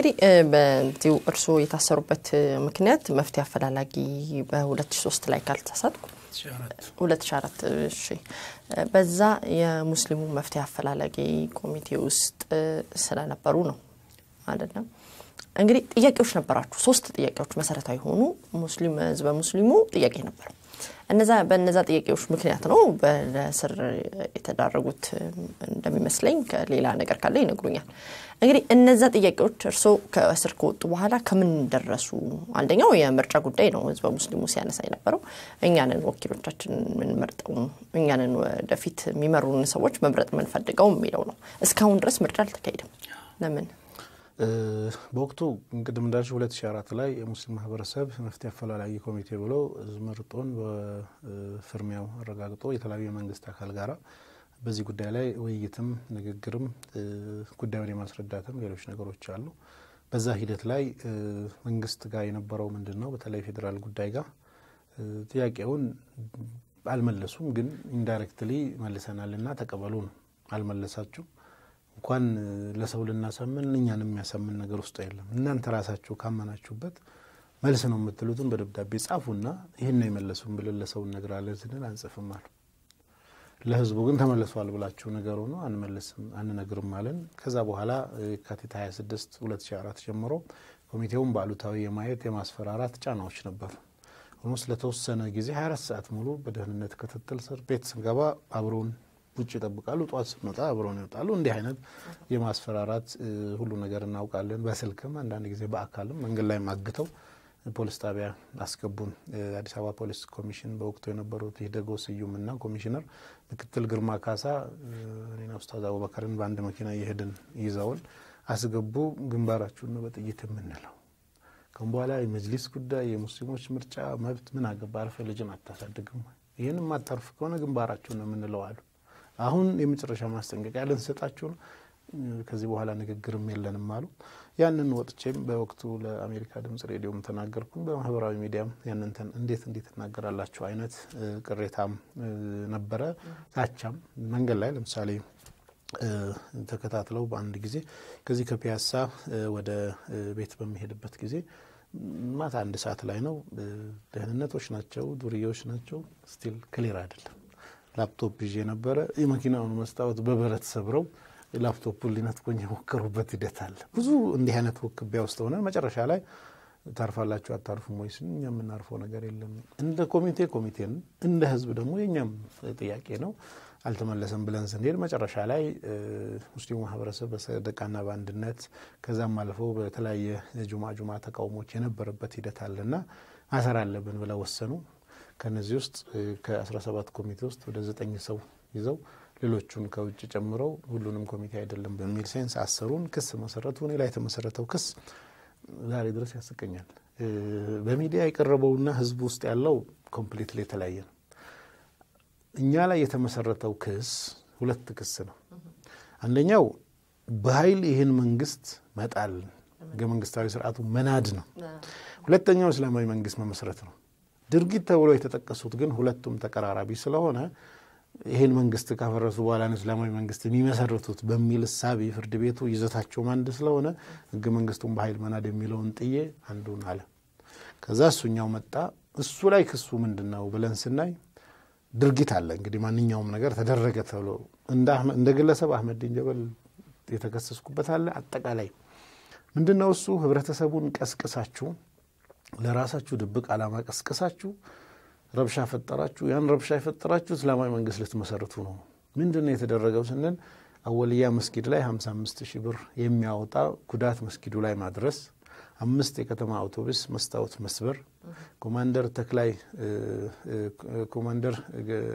እንግዲህ በዚሁ እርስዎ የታሰሩበት ምክንያት መፍትሄ አፈላላጊ በ2003 ላይ ካልተሳሳትኩ 2004 እሺ፣ በዛ የሙስሊሙ መፍትሄ አፈላላጊ ኮሚቴ ውስጥ ስለነበሩ ነው አይደለም? እንግዲህ ጥያቄዎች ነበራችሁ። ሶስት ጥያቄዎች መሰረታዊ የሆኑ ሙስሊም ህዝበ ሙስሊሙ ጥያቄ ነበረው። እነዛ በእነዛ ጥያቄዎች ምክንያት ነው በእስር የተዳረጉት እንደሚመስለኝ። ከሌላ ነገር ካለ ይነግሩኛል። እንግዲህ እነዛ ጥያቄዎች እርስዎ ከእስር ከወጡ በኋላ ከምን ደረሱ? አንደኛው የምርጫ ጉዳይ ነው። ህዝበ ሙስሊሙ ሲያነሳ የነበረው እኛንን ወኪሎቻችን የምንመርጠው እኛንን ወደፊት የሚመሩን ሰዎች መምረጥ የምንፈልገው የሚለው ነው። እስካሁን ድረስ ምርጫ አልተካሄደም። ለምን? በወቅቱ እንቅድም እንዳልሽ 2004 ላይ የሙስሊም ማህበረሰብ መፍትሄ አፈላላጊ ኮሚቴ ብሎ መርጦን በፍርሚያው አረጋግጦ የተለያዩ የመንግስት አካል ጋራ በዚህ ጉዳይ ላይ ውይይትም ንግግርም ጉዳዩን የማስረዳትም ሌሎች ነገሮች አሉ። በዛ ሂደት ላይ መንግስት ጋር የነበረው ምንድን ነው? በተለይ ፌዴራል ጉዳይ ጋር ጥያቄውን አልመለሱም፣ ግን ኢንዳይሬክትሊ መልሰናልና ተቀበሉ ነው። አልመለሳችሁ እንኳን ለሰው ልናሳምን እኛን የሚያሳምን ነገር ውስጥ የለም። እናንተ ራሳችሁ ካመናችሁበት መልስ ነው የምትሉትን በደብዳቤ ጻፉና ይህን ነው የመለሱን ብለን ለሰው እነግራለን ስንል አንጽፍም አሉ። ለህዝቡ ግን ተመልሷል ብላችሁ ነገሩ ነው አንመልስም አንነግርም አለን። ከዛ በኋላ የካቲት 26 2004 ጀምሮ ኮሚቴውን በአሉታዊ የማየት የማስፈራራት ጫናዎች ነበሩ። ኦልሞስት ለተወሰነ ጊዜ 24 ሰዓት ሙሉ በደህንነት ክትትል ስር ቤት ስንገባ አብረውን ውጭ ይጠብቃሉ። ጠዋት ስንወጣ አብረውን ይወጣሉ። እንዲህ አይነት የማስፈራራት ሁሉ ነገር እናውቃለን። በስልክም አንዳንድ ጊዜ በአካልም መንገድ ላይ ማግተው ፖሊስ ጣቢያ አስገቡን። አዲስ አበባ ፖሊስ ኮሚሽን በወቅቱ የነበሩት ሂደጎ ስዩምና ኮሚሽነር ምክትል ግርማ ካሳ እኔና ኡስታዝ አቡበከርን በአንድ መኪና እየሄድን ይዘውን አስገቡ። ግንባራችሁን ነው በጥይት የምንለው። ከም በኋላ የመጅሊስ ጉዳይ የሙስሊሞች ምርጫ መብት ምን አገባ? አርፈ ልጅን አታሳድግም? ይህን የማታርፍ ከሆነ ግንባራችሁን ነው የምንለው አሉ። አሁን የመጨረሻ ማስጠንቀቂያ ልንሰጣችሁ ነው። ከዚህ በኋላ ንግግርም የለንም አሉ። ያንን ወጥቼም በወቅቱ ለአሜሪካ ድምጽ ሬዲዮም ተናገርኩም። በማህበራዊ ሚዲያም ያንን እንዴት እንዴት ትናገራላችሁ አይነት ቅሬታም ነበረ፣ ዛቻም መንገድ ላይ ለምሳሌ ተከታትለው በአንድ ጊዜ ከዚህ ከፒያሳ ወደ ቤት በሚሄድበት ጊዜ ማታ አንድ ሰዓት ላይ ነው። ደህንነቶች ናቸው፣ ዱርዬዎች ናቸው። ስቲል ክሊር አይደለም። ላፕቶፕ ይዤ ነበረ። የመኪናውን መስታወት በብረት ሰብረው ላፕቶፑን ሊነጥቆኝ የሞከሩበት ሂደት አለ። ብዙ እንዲህ አይነት ውክቢያ ውስጥ ሆነን መጨረሻ ላይ ታርፋላችሁ አታርፉም ወይ ስን እኛ የምናርፈው ነገር የለም። እንደ ኮሚቴ ኮሚቴን እንደ ህዝብ ደግሞ የእኛም ጥያቄ ነው አልተመለሰም ብለን ስንሄድ መጨረሻ ላይ ሙስሊሙ ማህበረሰብ በሰደቃና በአንድነት ከዛም አልፈው በተለያየ ጁማ ጁማ ተቃውሞች የነበረበት ሂደት አለና ማሰር አለብን ብለው ወሰኑ። ከነዚህ ውስጥ ከ17 ኮሚቴ ውስጥ ወደ ዘጠኝ ሰው ይዘው ሌሎቹን ከውጭ ጨምረው ሁሉንም ኮሚቴ አይደለም በሚል ሴንስ አሰሩን። ክስ መሰረቱ። እኔ ላይ የተመሰረተው ክስ ዛሬ ድረስ ያስቀኛል። በሚዲያ የቀረበውና ህዝብ ውስጥ ያለው ኮምፕሊትሊ የተለያየ ነው። እኛ ላይ የተመሰረተው ክስ ሁለት ክስ ነው። አንደኛው በኃይል ይህን መንግስት መጣል፣ ህገ መንግስታዊ ስርዓቱ መናድ ነው። ሁለተኛው እስላማዊ መንግስት መመስረት ነው። ድርጊት ተብሎ የተጠቀሱት ግን ሁለቱም ተቀራራቢ ስለሆነ ይህን መንግስት ካፈረሱ በኋላ ነው እስላማዊ መንግስት የሚመሰርቱት በሚል እሳቤ ፍርድ ቤቱ ይዘታቸውም አንድ ስለሆነ ህገ መንግስቱን በኃይል መናድ የሚለውን ጥዬ አንዱን አለ። ከዛ እሱኛው መጣ። እሱ ላይ ክሱ ምንድን ነው ብለን ስናይ ድርጊት አለ። እንግዲህ ማንኛውም ነገር ተደረገ ተብሎ እንደ ግለሰብ አህመድ ዲን ጀበል የተከሰስኩበት አለ። አጠቃላይ ምንድን ነው እሱ ህብረተሰቡን ቀስቅሳችሁ ለራሳችሁ ድብቅ ዓላማ ቀስቅሳችሁ ረብሻ ፈጠራችሁ። ያን ረብሻ የፈጠራችሁ እስላማዊ መንግስት ልትመሰርቱ ነው። ምንድን ነው የተደረገው ስንል አወልያ መስጊድ ላይ 55 ሺህ ብር የሚያወጣ ጉዳት መስጊዱ ላይ ማድረስ፣ አምስት የከተማ አውቶቡስ መስታወት መስበር፣ ኮማንደር ተክላይ ኮማንደር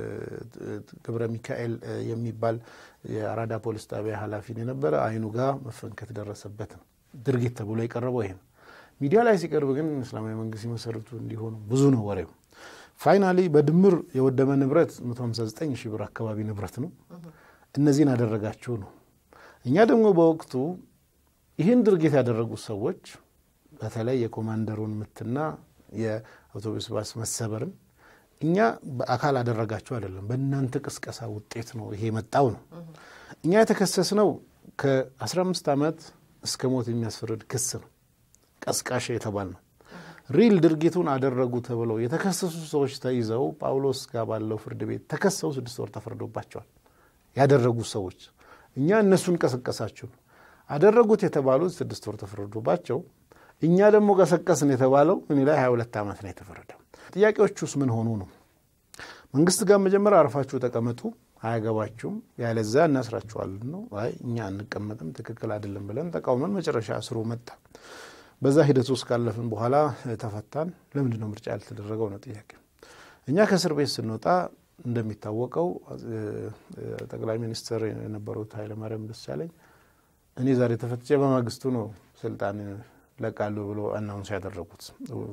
ገብረ ሚካኤል የሚባል የአራዳ ፖሊስ ጣቢያ ኃላፊን የነበረ አይኑ ጋር መፈንከት ደረሰበት ነው ድርጊት ተብሎ የቀረበው ይሄ ነው። ሚዲያ ላይ ሲቀርብ ግን እስላማዊ መንግስት ሲመሰርቱ እንዲሆኑ ብዙ ነው ወሬው። ፋይናሊ በድምር የወደመ ንብረት 159 ሺህ ብር አካባቢ ንብረት ነው። እነዚህን አደረጋችሁ ነው። እኛ ደግሞ በወቅቱ ይህን ድርጊት ያደረጉት ሰዎች በተለይ የኮማንደሩን ምትና የአውቶቡስ ባስ መሰበርን እኛ በአካል አደረጋችሁ አይደለም፣ በእናንተ ቅስቀሳ ውጤት ነው ይሄ የመጣው ነው። እኛ የተከሰስነው ከ15 ዓመት እስከ ሞት የሚያስፈርድ ክስ ነው። ቀስቃሽ የተባል ነው። ሪል ድርጊቱን አደረጉ ተብለው የተከሰሱ ሰዎች ተይዘው ጳውሎስ ጋር ባለው ፍርድ ቤት ተከሰው ስድስት ወር ተፈርዶባቸዋል። ያደረጉ ሰዎች እኛ እነሱን ቀሰቀሳችሁ አደረጉት የተባሉት ስድስት ወር ተፈርዶባቸው እኛ ደግሞ ቀሰቀስን የተባለው እኔ ላይ ሀያ ሁለት ዓመት ነው የተፈረደው። ጥያቄዎቹስ ምን ሆኑ ነው? መንግስት ጋር መጀመሪያ አርፋችሁ ተቀመጡ፣ አያገባችሁም፣ ያለዛ እናስራችኋለን ነው። አይ እኛ አንቀመጥም፣ ትክክል አይደለም ብለን ተቃውመን መጨረሻ እስሩ መጣ። በዛ ሂደት ውስጥ ካለፍን በኋላ ተፈታን። ለምንድን ነው ምርጫ ያልተደረገው ነው ጥያቄ። እኛ ከእስር ቤት ስንወጣ እንደሚታወቀው ጠቅላይ ሚኒስትር የነበሩት ኃይለማርያም ደሳለኝ እኔ ዛሬ ተፈትቼ በማግስቱ ነው ስልጣን ለቃሉ ብሎ አናውንስ ያደረጉት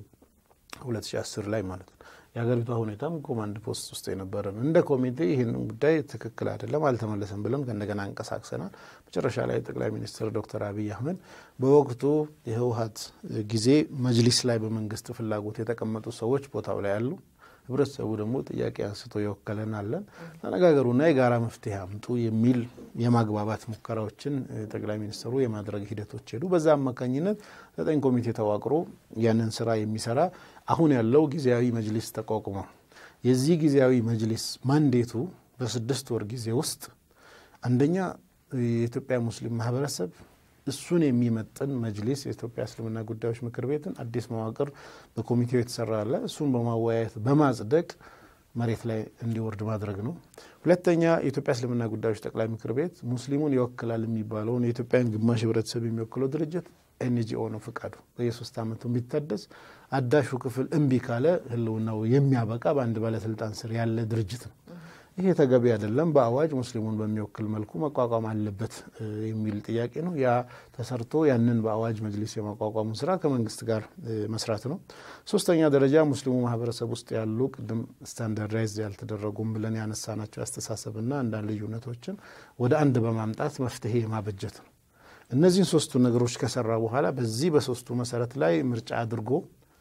2010 ላይ ማለት ነው። የሀገሪቷ ሁኔታም ኮማንድ ፖስት ውስጥ የነበረ ነው። እንደ ኮሚቴ ይህን ጉዳይ ትክክል አይደለም አልተመለሰም ብለን ከእንደገና አንቀሳቅሰናል። መጨረሻ ላይ ጠቅላይ ሚኒስትር ዶክተር አብይ አህመድ በወቅቱ የህወሀት ጊዜ መጅሊስ ላይ በመንግስት ፍላጎት የተቀመጡ ሰዎች ቦታው ላይ አሉ። ህብረተሰቡ ደግሞ ጥያቄ አንስቶ የወከለን አለን ተነጋገሩና የጋራ መፍትሄ አምጡ የሚል የማግባባት ሙከራዎችን ጠቅላይ ሚኒስትሩ የማድረግ ሂደቶች ሄዱ። በዛ አማካኝነት ዘጠኝ ኮሚቴ ተዋቅሮ ያንን ስራ የሚሰራ አሁን ያለው ጊዜያዊ መጅሊስ ተቋቁሟል። የዚህ ጊዜያዊ መጅሊስ ማንዴቱ በስድስት ወር ጊዜ ውስጥ አንደኛ የኢትዮጵያ ሙስሊም ማህበረሰብ እሱን የሚመጥን መጅሊስ የኢትዮጵያ እስልምና ጉዳዮች ምክር ቤትን አዲስ መዋቅር በኮሚቴው የተሰራ አለ። እሱን በማወያየት በማጽደቅ መሬት ላይ እንዲወርድ ማድረግ ነው። ሁለተኛ የኢትዮጵያ እስልምና ጉዳዮች ጠቅላይ ምክር ቤት ሙስሊሙን ይወክላል የሚባለውን የኢትዮጵያን ግማሽ ህብረተሰብ የሚወክለው ድርጅት ኤንጂኦ ነው ፍቃዱ በየሶስት ዓመቱ የሚታደስ አዳሹ ክፍል እምቢ ካለ ህልውናው የሚያበቃ በአንድ ባለስልጣን ስር ያለ ድርጅት ነው። ይሄ ተገቢ አይደለም፣ በአዋጅ ሙስሊሙን በሚወክል መልኩ መቋቋም አለበት የሚል ጥያቄ ነው። ያ ተሰርቶ ያንን በአዋጅ መጅሊስ የማቋቋሙ ስራ ከመንግስት ጋር መስራት ነው። ሶስተኛ ደረጃ ሙስሊሙ ማህበረሰብ ውስጥ ያሉ ቅድም ስታንዳርዳይዝ ያልተደረጉም ብለን ያነሳናቸው አስተሳሰብና አንዳንድ ልዩነቶችን ወደ አንድ በማምጣት መፍትሄ ማበጀት ነው። እነዚህን ሶስቱ ነገሮች ከሰራ በኋላ በዚህ በሶስቱ መሰረት ላይ ምርጫ አድርጎ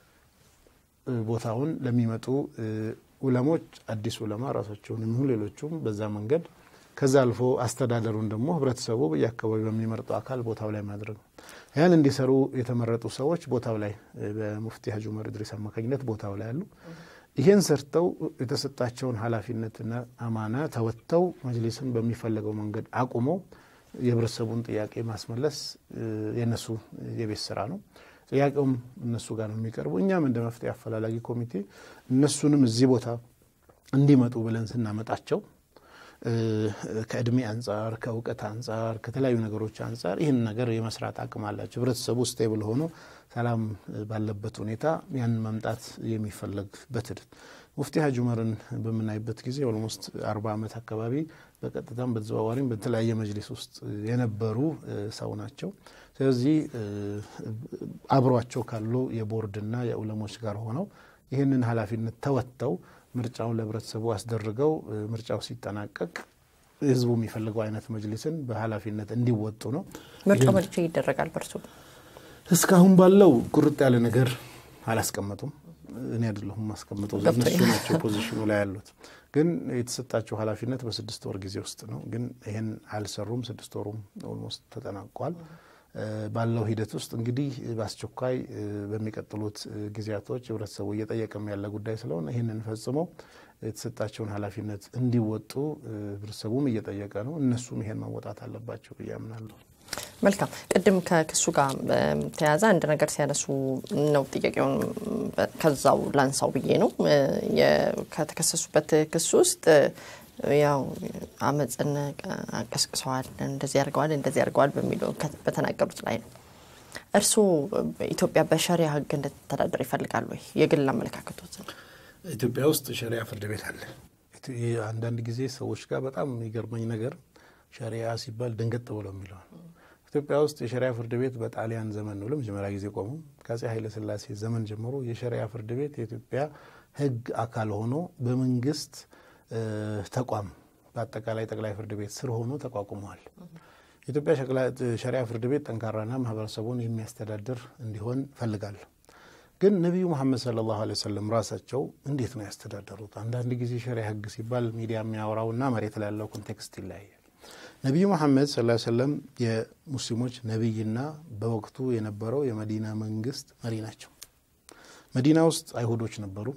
ቦታውን ለሚመጡ ኡለሞች አዲስ ኡለማ ራሳቸውን የሚሆን ሌሎቹም በዛ መንገድ ከዛ አልፎ አስተዳደሩን ደግሞ ህብረተሰቡ በየአካባቢ በሚመርጠው አካል ቦታው ላይ ማድረግ ነው። ያን እንዲሰሩ የተመረጡ ሰዎች ቦታው ላይ በሙፍቲ ሀጂ ዑመር ኢድሪስ አማካኝነት ቦታው ላይ አሉ። ይህን ሰርተው የተሰጣቸውን ኃላፊነትና አማና ተወጥተው መጅሊስን በሚፈለገው መንገድ አቁመው የህብረተሰቡን ጥያቄ ማስመለስ የነሱ የቤት ስራ ነው። ጥያቄውም እነሱ ጋር ነው የሚቀርቡ። እኛም እንደ መፍትሄ አፈላላጊ ኮሚቴ እነሱንም እዚህ ቦታ እንዲመጡ ብለን ስናመጣቸው ከእድሜ አንጻር፣ ከእውቀት አንጻር፣ ከተለያዩ ነገሮች አንጻር ይህን ነገር የመስራት አቅም አላቸው። ህብረተሰቡ ስቴብል ሆኖ ሰላም ባለበት ሁኔታ ያንን መምጣት የሚፈለግበት ሂደት ሙፍቲ ሀጂ ዑመርን በምናይበት ጊዜ ኦልሞስት አርባ ዓመት አካባቢ በቀጥታም በተዘዋዋሪም በተለያየ መጅሊስ ውስጥ የነበሩ ሰው ናቸው። ስለዚህ አብሯቸው ካሉ የቦርድና የኡለሞች ጋር ሆነው ይህንን ኃላፊነት ተወጥተው ምርጫውን ለህብረተሰቡ አስደርገው ምርጫው ሲጠናቀቅ ህዝቡ የሚፈልገው አይነት መጅሊስን በኃላፊነት እንዲወጡ ነው። ምርጫው መቼ ይደረጋል? በርሱ እስካሁን ባለው ቁርጥ ያለ ነገር አላስቀመጡም። እኔ አይደለሁም ማስቀምጠው እነሱ ናቸው ፖዚሽኑ ላይ ያሉት። ግን የተሰጣቸው ኃላፊነት በስድስት ወር ጊዜ ውስጥ ነው። ግን ይህን አልሰሩም። ስድስት ወሩም ኦልሞስት ተጠናቋል። ባለው ሂደት ውስጥ እንግዲህ በአስቸኳይ በሚቀጥሉት ጊዜያቶች ህብረተሰቡ እየጠየቀም ያለ ጉዳይ ስለሆነ ይህንን ፈጽመው የተሰጣቸውን ኃላፊነት እንዲወጡ ህብረተሰቡም እየጠየቀ ነው። እነሱም ይሄን መወጣት አለባቸው ብዬ አምናለሁ። መልካም። ቅድም ከክሱ ጋር ተያያዘ አንድ ነገር ሲያነሱ ነው ጥያቄውን ከዛው ላንሳው ብዬ ነው። ከተከሰሱበት ክስ ውስጥ ያው አመፅን ቀስቅሰዋል፣ እንደዚህ ያርገዋል፣ እንደዚህ ያርገዋል በሚለው በተናገሩት ላይ ነው። እርስዎ ኢትዮጵያ በሸሪያ ህግ እንድትተዳደር ይፈልጋሉ ወይ? የግል አመለካከቶት ነው። ኢትዮጵያ ውስጥ ሸሪያ ፍርድ ቤት አለ። አንዳንድ ጊዜ ሰዎች ጋር በጣም የሚገርመኝ ነገር ሸሪያ ሲባል ደንገጥ ብለው የሚለዋል ኢትዮጵያ ውስጥ የሸሪያ ፍርድ ቤት በጣሊያን ዘመን ነው ለመጀመሪያ ጊዜ ቆሙ። ከአፄ ኃይለሥላሴ ዘመን ጀምሮ የሸሪያ ፍርድ ቤት የኢትዮጵያ ህግ አካል ሆኖ በመንግስት ተቋም በአጠቃላይ ጠቅላይ ፍርድ ቤት ስር ሆኖ ተቋቁመዋል። የኢትዮጵያ ሸሪያ ፍርድ ቤት ጠንካራና ማህበረሰቡን የሚያስተዳድር እንዲሆን ፈልጋለሁ። ግን ነቢዩ መሐመድ ሰለላሁ ዐለይሂ ወሰለም ራሳቸው እንዴት ነው ያስተዳደሩት? አንዳንድ ጊዜ ሸሪያ ህግ ሲባል ሚዲያ የሚያወራውና መሬት ላይ ያለው ኮንቴክስት ይለያያል። ነቢዩ መሐመድ ሰለላሁ ዐለይሂ ወሰለም የሙስሊሞች ነቢይና በወቅቱ የነበረው የመዲና መንግስት መሪ ናቸው። መዲና ውስጥ አይሁዶች ነበሩ።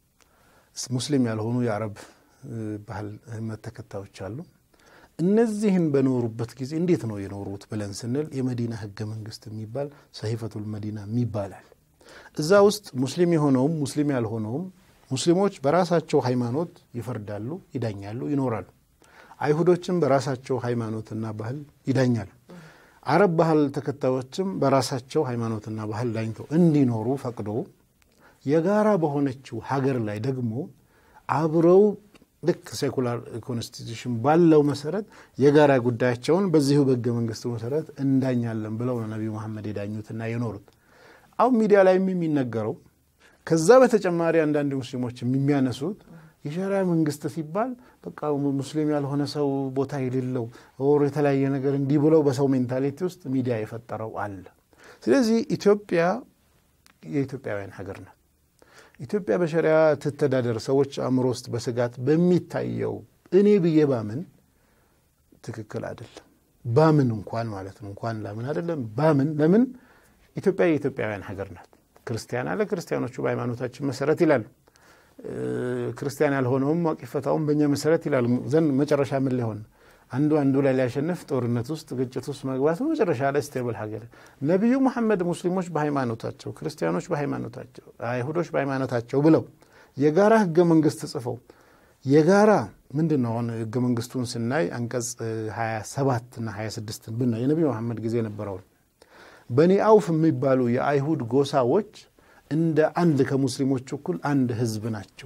ሙስሊም ያልሆኑ የአረብ ባህል እምነት ተከታዮች አሉ። እነዚህን በኖሩበት ጊዜ እንዴት ነው የኖሩት ብለን ስንል የመዲና ህገ መንግስት የሚባል ሰሂፈቱል መዲና ይባላል። እዛ ውስጥ ሙስሊም የሆነውም ሙስሊም ያልሆነውም ሙስሊሞች በራሳቸው ሃይማኖት ይፈርዳሉ፣ ይዳኛሉ፣ ይኖራሉ። አይሁዶችም በራሳቸው ሃይማኖትና ባህል ይዳኛሉ። አረብ ባህል ተከታዮችም በራሳቸው ሃይማኖትና ባህል ዳኝተው እንዲኖሩ ፈቅዶ የጋራ በሆነችው ሀገር ላይ ደግሞ አብረው ልክ ሴኩላር ኮንስቲቱሽን ባለው መሰረት የጋራ ጉዳያቸውን በዚሁ በህገ መንግስቱ መሰረት እንዳኛለን ብለው ነው ነቢዩ መሐመድ የዳኙትና የኖሩት። አሁን ሚዲያ ላይም የሚነገረው ከዛ በተጨማሪ አንዳንድ ሙስሊሞች የሚያነሱት የሸሪያ መንግስት ሲባል በቃ ሙስሊም ያልሆነ ሰው ቦታ የሌለው ወር የተለያየ ነገር እንዲህ ብለው በሰው ሜንታሊቲ ውስጥ ሚዲያ የፈጠረው አለ። ስለዚህ ኢትዮጵያ የኢትዮጵያውያን ሀገር ናት። ኢትዮጵያ በሸሪያ ትተዳደር ሰዎች አእምሮ ውስጥ በስጋት በሚታየው እኔ ብዬ ባምን ትክክል አይደለም። ባምን እንኳን ማለት ነው እንኳን ላምን አይደለም ባምን ለምን ኢትዮጵያ የኢትዮጵያውያን ሀገር ናት። ክርስቲያን አለ ክርስቲያኖቹ በሃይማኖታችን መሰረት ይላሉ። ክርስቲያን ያልሆነውም ዋቂፈታውም በእኛ መሰረት ይላሉ። ዘንድ መጨረሻ ምን ሊሆን አንዱ አንዱ ላይ ሊያሸንፍ ጦርነት ውስጥ ግጭት ውስጥ መግባት መጨረሻ ላይ ስቴብል ሀገር ነቢዩ መሐመድ ሙስሊሞች በሃይማኖታቸው፣ ክርስቲያኖች በሃይማኖታቸው፣ አይሁዶች በሃይማኖታቸው ብለው የጋራ ህገ መንግስት ጽፈው የጋራ ምንድን ነው አሁን ህገ መንግስቱን ስናይ አንቀጽ 27 እና 26 ብናይ የነቢዩ መሐመድ ጊዜ የነበረውን በኒ አውፍ የሚባሉ የአይሁድ ጎሳዎች እንደ አንድ ከሙስሊሞች እኩል አንድ ህዝብ ናቸው።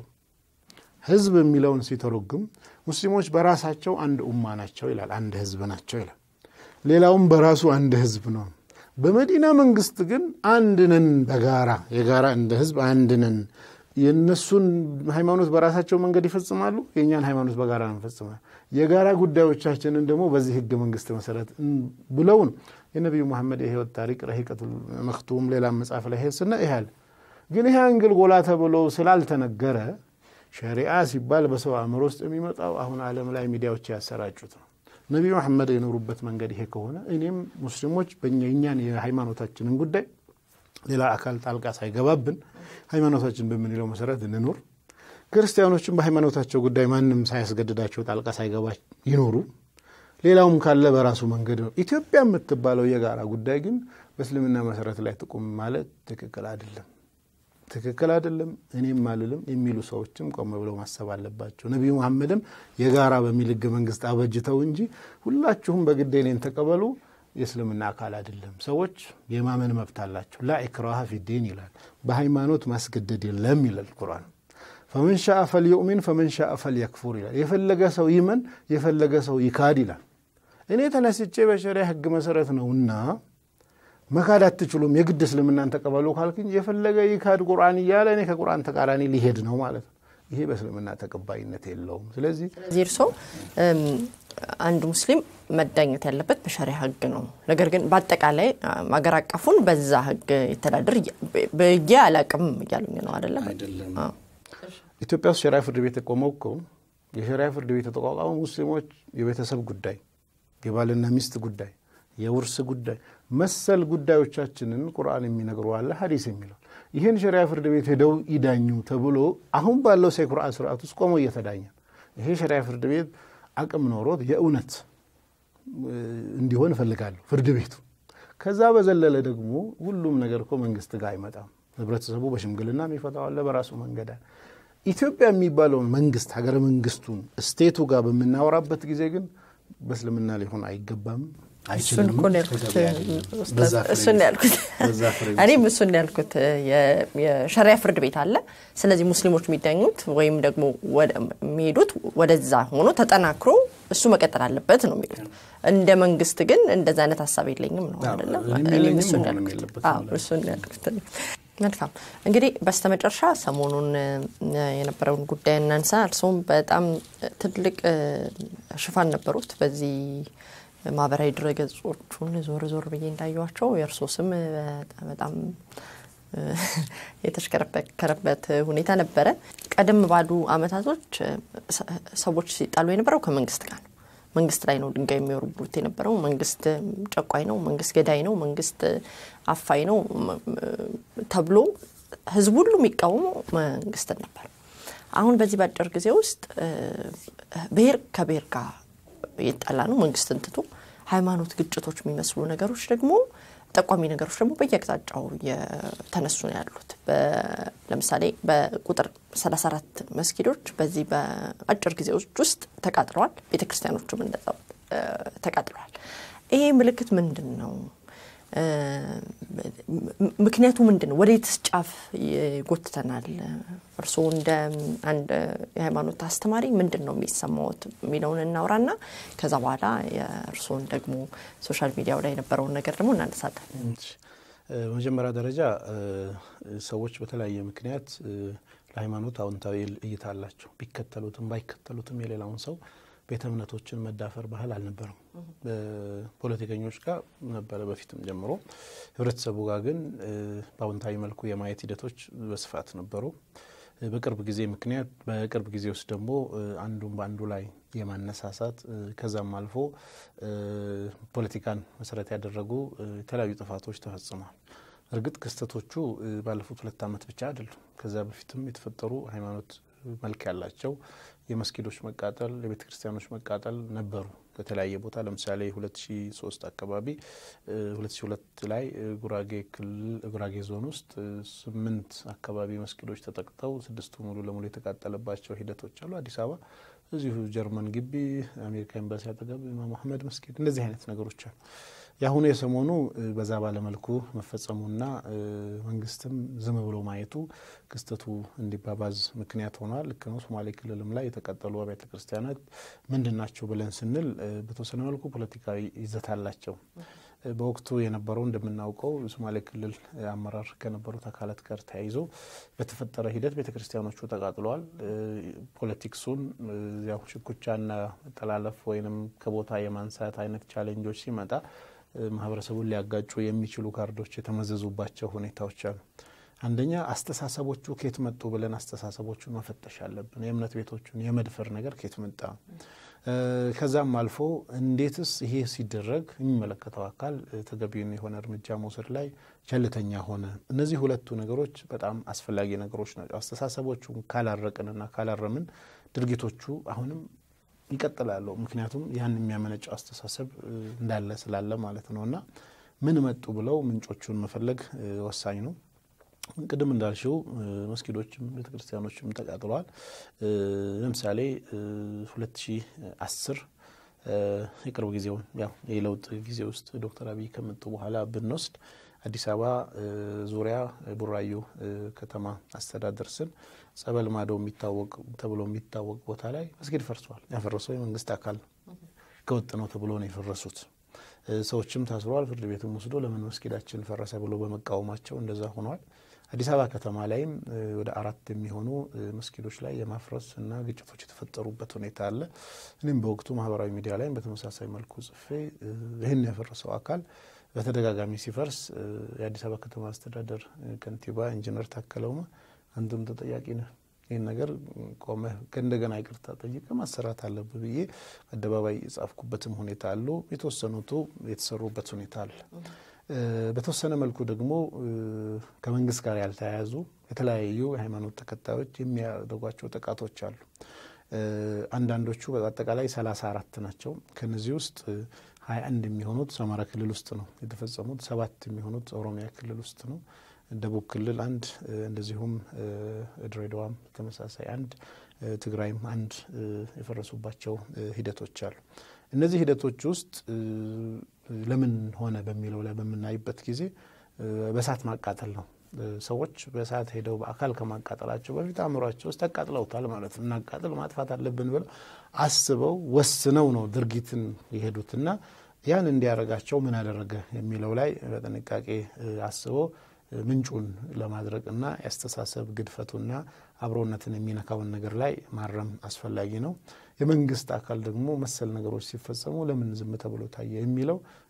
ህዝብ የሚለውን ሲተረጉም ሙስሊሞች በራሳቸው አንድ ኡማ ናቸው ይላል። አንድ ህዝብ ናቸው ይላል። ሌላውም በራሱ አንድ ህዝብ ነው። በመዲና መንግስት ግን አንድ ነን፣ በጋራ የጋራ እንደ ህዝብ አንድ ነን። የእነሱን ሃይማኖት በራሳቸው መንገድ ይፈጽማሉ፣ የእኛን ሃይማኖት በጋራ ነው እንፈጽማል። የጋራ ጉዳዮቻችንን ደግሞ በዚህ ህገ መንግስት መሰረት ብለው ነው የነቢዩ መሐመድ የህይወት ታሪክ ረሂቀቱል መክቱም ሌላ መጽሐፍ ላይ ስና ይሃል ግን ይህ አንግል ጎላ ተብሎ ስላልተነገረ ሸሪአ ሲባል በሰው አእምሮ ውስጥ የሚመጣው አሁን ዓለም ላይ ሚዲያዎች ያሰራጩት ነው። ነቢዩ መሐመድ የኖሩበት መንገድ ይሄ ከሆነ እኔም ሙስሊሞች በእኛን የሃይማኖታችንን ጉዳይ ሌላ አካል ጣልቃ ሳይገባብን ሃይማኖታችን በምንለው መሰረት እንኖር። ክርስቲያኖችም በሃይማኖታቸው ጉዳይ ማንም ሳያስገድዳቸው ጣልቃ ሳይገባ ይኖሩ። ሌላውም ካለ በራሱ መንገድ ነው። ኢትዮጵያ የምትባለው የጋራ ጉዳይ ግን በእስልምና መሰረት ላይ ትቁም ማለት ትክክል አይደለም። ትክክል አይደለም እኔም አልልም የሚሉ ሰዎችም ቆም ብለው ማሰብ አለባቸው። ነቢዩ መሐመድም የጋራ በሚል ህገ መንግስት አበጅተው እንጂ ሁላችሁም በግድ እኔን ተቀበሉ የእስልምና አካል አይደለም። ሰዎች የማመን መብት አላቸው። ላ ኢክራሃ ፊዲን ይላል። በሃይማኖት ማስገደድ የለም ይላል ቁርአን። ፈመን ሻአ ፈልዩእሚን ፈመን ሻአ ፈልየክፉር ይላል። የፈለገ ሰው ይመን፣ የፈለገ ሰው ይካድ ይላል። እኔ ተነስቼ በሸሪያ ህግ መሰረት ነውና መካድ አትችሉም፣ የግድ እስልምናን ተቀበሉ ካልክኝ የፈለገ ይካድ ቁርአን እያለ እኔ ከቁርአን ተቃራኒ ሊሄድ ነው ማለት ነው። ይሄ በእስልምና ተቀባይነት የለውም። ስለዚህ ስለዚህ እርሶ አንድ ሙስሊም መዳኘት ያለበት በሸሪያ ህግ ነው። ነገር ግን በአጠቃላይ አገር አቀፉን በዛ ህግ የተዳደር ብዬ አላቅም እያሉኝ ነው አይደለም? አይደለም። ኢትዮጵያ ውስጥ ሸሪያ ፍርድ ቤት የቆመው እኮ የሸሪያ ፍርድ ቤት የተቋቋመው ሙስሊሞች የቤተሰብ ጉዳይ፣ የባልና ሚስት ጉዳይ፣ የውርስ ጉዳይ መሰል ጉዳዮቻችንን ቁርአን የሚነግሩ አለ ሀዲስ የሚለው ይህን ሸሪያ ፍርድ ቤት ሄደው ይዳኙ ተብሎ አሁን ባለው ሴኩራ ስርዓት ውስጥ ቆመው እየተዳኘ ይሄ ሸሪያ ፍርድ ቤት አቅም ኖሮት የእውነት እንዲሆን እፈልጋለሁ ፍርድ ቤቱ። ከዛ በዘለለ ደግሞ ሁሉም ነገር እኮ መንግስት ጋር አይመጣም። ህብረተሰቡ በሽምግልና የሚፈታው አለ በራሱ መንገድ። ኢትዮጵያ የሚባለውን መንግስት ሀገረ መንግስቱን ስቴቱ ጋር በምናወራበት ጊዜ ግን በእስልምና ሊሆን አይገባም እሱን እኮ ነው ያልኩት። እሱን ያልኩት እኔም እሱን ያልኩት የሸሪያ ፍርድ ቤት አለ። ስለዚህ ሙስሊሞች የሚዳኙት ወይም ደግሞ የሚሄዱት ወደዛ ሆኖ ተጠናክሮ እሱ መቀጠል አለበት ነው የሚሉት። እንደ መንግስት ግን እንደዛ አይነት ሀሳብ የለኝም ነው አይደለም። እኔም እሱን ያልኩት። መልካም እንግዲህ በስተመጨረሻ ሰሞኑን የነበረውን ጉዳይ እናንሳ። እርስዎም በጣም ትልቅ ሽፋን ነበሩት በዚህ ማህበራዊ ድረገጾቹን ዞር ዞር ብዬ እንዳየዋቸው የእርሶ ስም በጣም የተሽከረከረበት ሁኔታ ነበረ። ቀደም ባሉ አመታቶች ሰዎች ሲጣሉ የነበረው ከመንግስት ጋር ነው። መንግስት ላይ ነው ድንጋይ የሚወረውሩት የነበረው። መንግስት ጨቋኝ ነው፣ መንግስት ገዳይ ነው፣ መንግስት አፋይ ነው ተብሎ ህዝቡ ሁሉ የሚቃወመው መንግስትን ነበር። አሁን በዚህ በአጭር ጊዜ ውስጥ ብሔር ከብሔር ጋር እየጣላ ነው መንግስትን ትቶ ሃይማኖት ግጭቶች የሚመስሉ ነገሮች ደግሞ ጠቋሚ ነገሮች ደግሞ በየአቅጣጫው የተነሱ ነው ያሉት። ለምሳሌ በቁጥር 34 መስጊዶች በዚህ በአጭር ጊዜ ውስጥ ተቃጥለዋል። ቤተ ክርስቲያኖቹም እንደዛው ተቃጥለዋል። ይሄ ምልክት ምንድን ነው? ምክንያቱ ምንድን ነው? ወዴትስ ጫፍ ይጎትተናል? እርስዎ እንደ አንድ የሃይማኖት አስተማሪ ምንድን ነው የሚሰማዎት የሚለውን እናውራና ከዛ በኋላ የእርስዎን ደግሞ ሶሻል ሚዲያው ላይ የነበረውን ነገር ደግሞ እናነሳለን። በመጀመሪያ ደረጃ ሰዎች በተለያየ ምክንያት ለሃይማኖት አዎንታዊ እይታ አላቸው። ቢከተሉትም ባይከተሉትም የሌላውን ሰው ቤተ እምነቶችን መዳፈር ባህል አልነበረም። ፖለቲከኞች ጋር ነበረ በፊትም ጀምሮ። ህብረተሰቡ ጋር ግን በአዎንታዊ መልኩ የማየት ሂደቶች በስፋት ነበሩ። በቅርብ ጊዜ ምክንያት በቅርብ ጊዜ ውስጥ ደግሞ አንዱን በአንዱ ላይ የማነሳሳት ከዛም አልፎ ፖለቲካን መሰረት ያደረጉ የተለያዩ ጥፋቶች ተፈጽመዋል። እርግጥ ክስተቶቹ ባለፉት ሁለት ዓመት ብቻ አይደሉም። ከዛ በፊትም የተፈጠሩ ሃይማኖት መልክ ያላቸው የመስጊዶች መቃጠል፣ የቤተ ክርስቲያኖች መቃጠል ነበሩ በተለያየ ቦታ። ለምሳሌ 2003 አካባቢ 2002 ላይ ጉራጌ ክልል ጉራጌ ዞን ውስጥ ስምንት አካባቢ መስጊዶች ተጠቅተው ስድስቱ ሙሉ ለሙሉ የተቃጠለባቸው ሂደቶች አሉ። አዲስ አበባ እዚሁ ጀርመን ግቢ አሜሪካ ኤምባሲ አጠገብ ኢማም አህመድ መስጊድ እንደዚህ አይነት ነገሮች አሉ። የአሁኑ የሰሞኑ በዛ ባለመልኩ መፈጸሙና መንግስትም ዝም ብሎ ማየቱ ክስተቱ እንዲባባዝ ምክንያት ሆኗል። ልክ ነው። ሶማሌ ክልልም ላይ የተቃጠሉ አብያተ ክርስቲያናት ምንድን ናቸው ብለን ስንል በተወሰነ መልኩ ፖለቲካዊ ይዘት አላቸው። በወቅቱ የነበረው እንደምናውቀው የሶማሌ ክልል አመራር ከነበሩት አካላት ጋር ተያይዞ በተፈጠረ ሂደት ቤተ ክርስቲያኖቹ ተቃጥለዋል። ፖለቲክሱን ያው ሽኩቻና መጠላለፍ ወይንም ከቦታ የማንሳት አይነት ቻሌንጆች ሲመጣ ማህበረሰቡን ሊያጋጩ የሚችሉ ካርዶች የተመዘዙባቸው ሁኔታዎች አሉ። አንደኛ አስተሳሰቦቹ ኬት መጡ ብለን አስተሳሰቦቹን መፈተሽ አለብን። የእምነት ቤቶቹን የመድፈር ነገር ኬት መጣ? ከዛም አልፎ እንዴትስ ይሄ ሲደረግ የሚመለከተው አካል ተገቢውን የሆነ እርምጃ መውሰድ ላይ ቸልተኛ ሆነ? እነዚህ ሁለቱ ነገሮች በጣም አስፈላጊ ነገሮች ናቸው። አስተሳሰቦቹን ካላረቅንና ካላረምን ድርጊቶቹ አሁንም ይቀጥላሉ። ምክንያቱም ያን የሚያመነጨው አስተሳሰብ እንዳለ ስላለ ማለት ነው እና ምን መጡ ብለው ምንጮቹን መፈለግ ወሳኝ ነው። ቅድም እንዳልሽው መስጊዶችም ቤተ ክርስቲያኖችም ተቃጥለዋል። ለምሳሌ 2010 የቅርብ ጊዜውን ያው የለውጥ ጊዜ ውስጥ ዶክተር አብይ ከመጡ በኋላ ብንወስድ አዲስ አበባ ዙሪያ ቡራዩ ከተማ አስተዳደር ስር ጸበል ማዶ የሚታወቅ ተብሎ የሚታወቅ ቦታ ላይ መስጊድ ፈርሷል። ያፈረሰው የመንግስት አካል ነው። ህገወጥ ነው ተብሎ ነው የፈረሱት። ሰዎችም ታስረዋል። ፍርድ ቤትም ወስዶ ለምን መስጊዳችን ፈረሰ ብሎ በመቃወማቸው እንደዛ ሆኗል። አዲስ አበባ ከተማ ላይም ወደ አራት የሚሆኑ መስጊዶች ላይ የማፍረስ እና ግጭቶች የተፈጠሩበት ሁኔታ አለ። እኔም በወቅቱ ማህበራዊ ሚዲያ ላይም በተመሳሳይ መልኩ ጽፌ ይህን ያፈረሰው አካል በተደጋጋሚ ሲፈርስ የአዲስ አበባ ከተማ አስተዳደር ከንቲባ ኢንጂነር ታከለ ኡማ አንተም ተጠያቂ ነህ፣ ይህን ነገር ቆመህ ከእንደገና ይቅርታ ጠይቀህ ማሰራት አለብህ ብዬ አደባባይ የጻፍኩበትም ሁኔታ አሉ። የተወሰኑቱ የተሰሩበት ሁኔታ አለ። በተወሰነ መልኩ ደግሞ ከመንግስት ጋር ያልተያያዙ የተለያዩ የሃይማኖት ተከታዮች የሚያደርጓቸው ጥቃቶች አሉ። አንዳንዶቹ በአጠቃላይ ሰላሳ አራት ናቸው። ከነዚህ ውስጥ ሀያ አንድ የሚሆኑት አማራ ክልል ውስጥ ነው የተፈጸሙት። ሰባት የሚሆኑት ኦሮሚያ ክልል ውስጥ ነው። ደቡብ ክልል አንድ፣ እንደዚሁም ድሬዳዋም ተመሳሳይ አንድ፣ ትግራይም አንድ የፈረሱባቸው ሂደቶች አሉ። እነዚህ ሂደቶች ውስጥ ለምን ሆነ በሚለው ላይ በምናይበት ጊዜ በእሳት ማቃጠል ነው። ሰዎች በእሳት ሄደው በአካል ከማቃጠላቸው በፊት አእምሯቸው ውስጥ አቃጥለውታል ማለት ነው። እናቃጥል ማጥፋት አለብን ብለው አስበው ወስነው ነው ድርጊትን የሄዱትና ያን እንዲያደርጋቸው ምን አደረገ የሚለው ላይ በጥንቃቄ አስበው ምንጩን ለማድረግ እና የአስተሳሰብ ግድፈቱና አብሮነትን የሚነካውን ነገር ላይ ማረም አስፈላጊ ነው። የመንግስት አካል ደግሞ መሰል ነገሮች ሲፈጸሙ ለምን ዝም ተብሎ ታየ የሚለው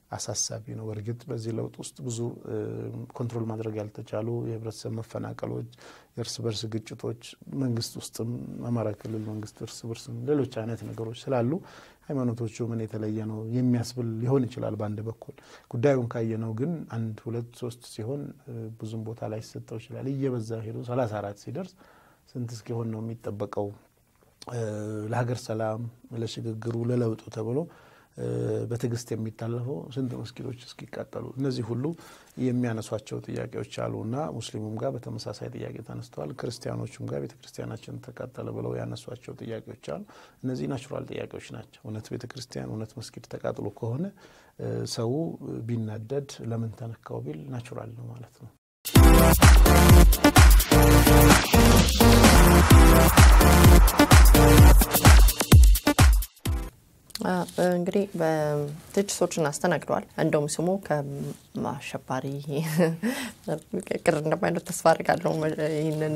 አሳሳቢ ነው። በእርግጥ በዚህ ለውጥ ውስጥ ብዙ ኮንትሮል ማድረግ ያልተቻሉ የህብረተሰብ መፈናቀሎች፣ የእርስ በርስ ግጭቶች መንግስት ውስጥም አማራ ክልል መንግስት እርስ በርስም ሌሎች አይነት ነገሮች ስላሉ ሃይማኖቶቹ ምን የተለየ ነው የሚያስብል ሊሆን ይችላል። በአንድ በኩል ጉዳዩን ካየነው ግን አንድ ሁለት ሶስት ሲሆን ብዙም ቦታ ላይ ሲሰጠው ይችላል። እየበዛ ሄዶ ሰላሳ አራት ሲደርስ ስንት እስኪሆን ነው የሚጠበቀው ለሀገር ሰላም ለሽግግሩ ለለውጡ ተብሎ በትዕግስት የሚታለፈው ስንት መስጊዶች እስኪቃጠሉ እነዚህ ሁሉ የሚያነሷቸው ጥያቄዎች አሉ እና ሙስሊሙም ጋር በተመሳሳይ ጥያቄ ተነስተዋል። ክርስቲያኖቹም ጋር ቤተ ክርስቲያናችን ተቃጠለ ብለው ያነሷቸው ጥያቄዎች አሉ። እነዚህ ናቹራል ጥያቄዎች ናቸው። እውነት ቤተ ክርስቲያን እውነት መስጊድ ተቃጥሎ ከሆነ ሰው ቢናደድ ለምን ተነካው ቢል ናቹራል ነው ማለት ነው። እንግዲህ ትችቶችን አስተናግደዋል። እንደውም ስሙ ከአሸባሪ ቅር እንደማይነት ተስፋ አድርጋለሁ። ይህንን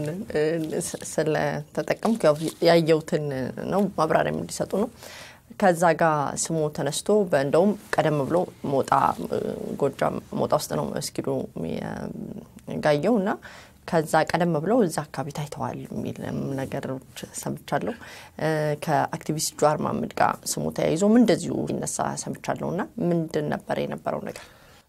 ስለተጠቀምኩ ያየሁትን ነው ማብራሪያም እንዲሰጡ ነው። ከዛ ጋር ስሙ ተነስቶ እንደውም ቀደም ብሎ ሞጣ ጎጃም ሞጣ ውስጥ ነው መስጊዱ ጋየው እና ከዛ ቀደም ብለው እዛ አካባቢ ታይተዋል የሚል ነገሮች ሰምቻለሁ። ከአክቲቪስት ጀዋር መሀመድ ጋር ስሙ ተያይዞም እንደዚሁ ይነሳ ሰምቻለሁ። እና ምንድን ነበር የነበረው ነገር?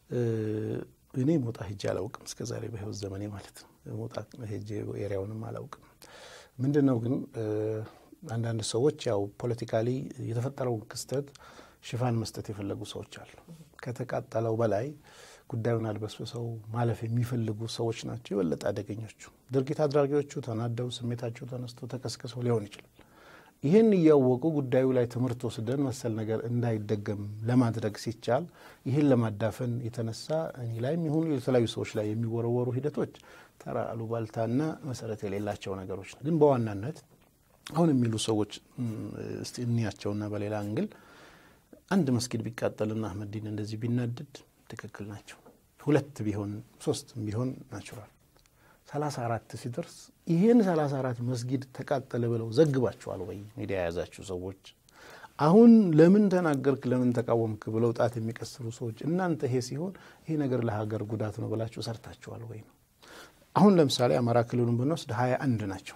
እኔ ሞጣ ሄጄ አላውቅም እስከ ዛሬ በህይወት ዘመኔ ማለት ነው። ሞጣ ሄጄ ኤሪያውንም አላውቅም። ምንድን ነው ግን አንዳንድ ሰዎች ያው ፖለቲካሊ የተፈጠረውን ክስተት ሽፋን መስጠት የፈለጉ ሰዎች አሉ። ከተቃጠለው በላይ ጉዳዩን አድበስብሰው ማለፍ የሚፈልጉ ሰዎች ናቸው የበለጠ አደገኞቹ። ድርጊት አድራጊዎቹ ተናደው ስሜታቸው ተነስቶ ተቀስቅሰው ሊሆን ይችላል። ይህን እያወቁ ጉዳዩ ላይ ትምህርት ወስደን መሰል ነገር እንዳይደገም ለማድረግ ሲቻል ይህን ለማዳፈን የተነሳ እኔ ላይም ይሁኑ የተለያዩ ሰዎች ላይ የሚወረወሩ ሂደቶች ተራ አሉባልታና መሰረት የሌላቸው ነገሮች ነው። ግን በዋናነት አሁን የሚሉ ሰዎች እስቲ እንያቸውና በሌላ እንግል አንድ መስጊድ ቢቃጠልና አህመዲን እንደዚህ ቢናደድ ትክክል ናቸው። ሁለት ቢሆን ሶስት ቢሆን ናቹራል። ሰላሳ አራት ሲደርስ ይህን ሰላሳ አራት መስጊድ ተቃጠለ ብለው ዘግባችኋል ወይ? ሚዲያ የያዛችሁ ሰዎች አሁን ለምን ተናገርክ፣ ለምን ተቃወምክ ብለው ጣት የሚቀስሩ ሰዎች እናንተ ይሄ ሲሆን ይሄ ነገር ለሀገር ጉዳት ነው ብላችሁ ሰርታችኋል ወይ ነው። አሁን ለምሳሌ አማራ ክልሉን ብንወስድ ሀያ አንድ ናቸው።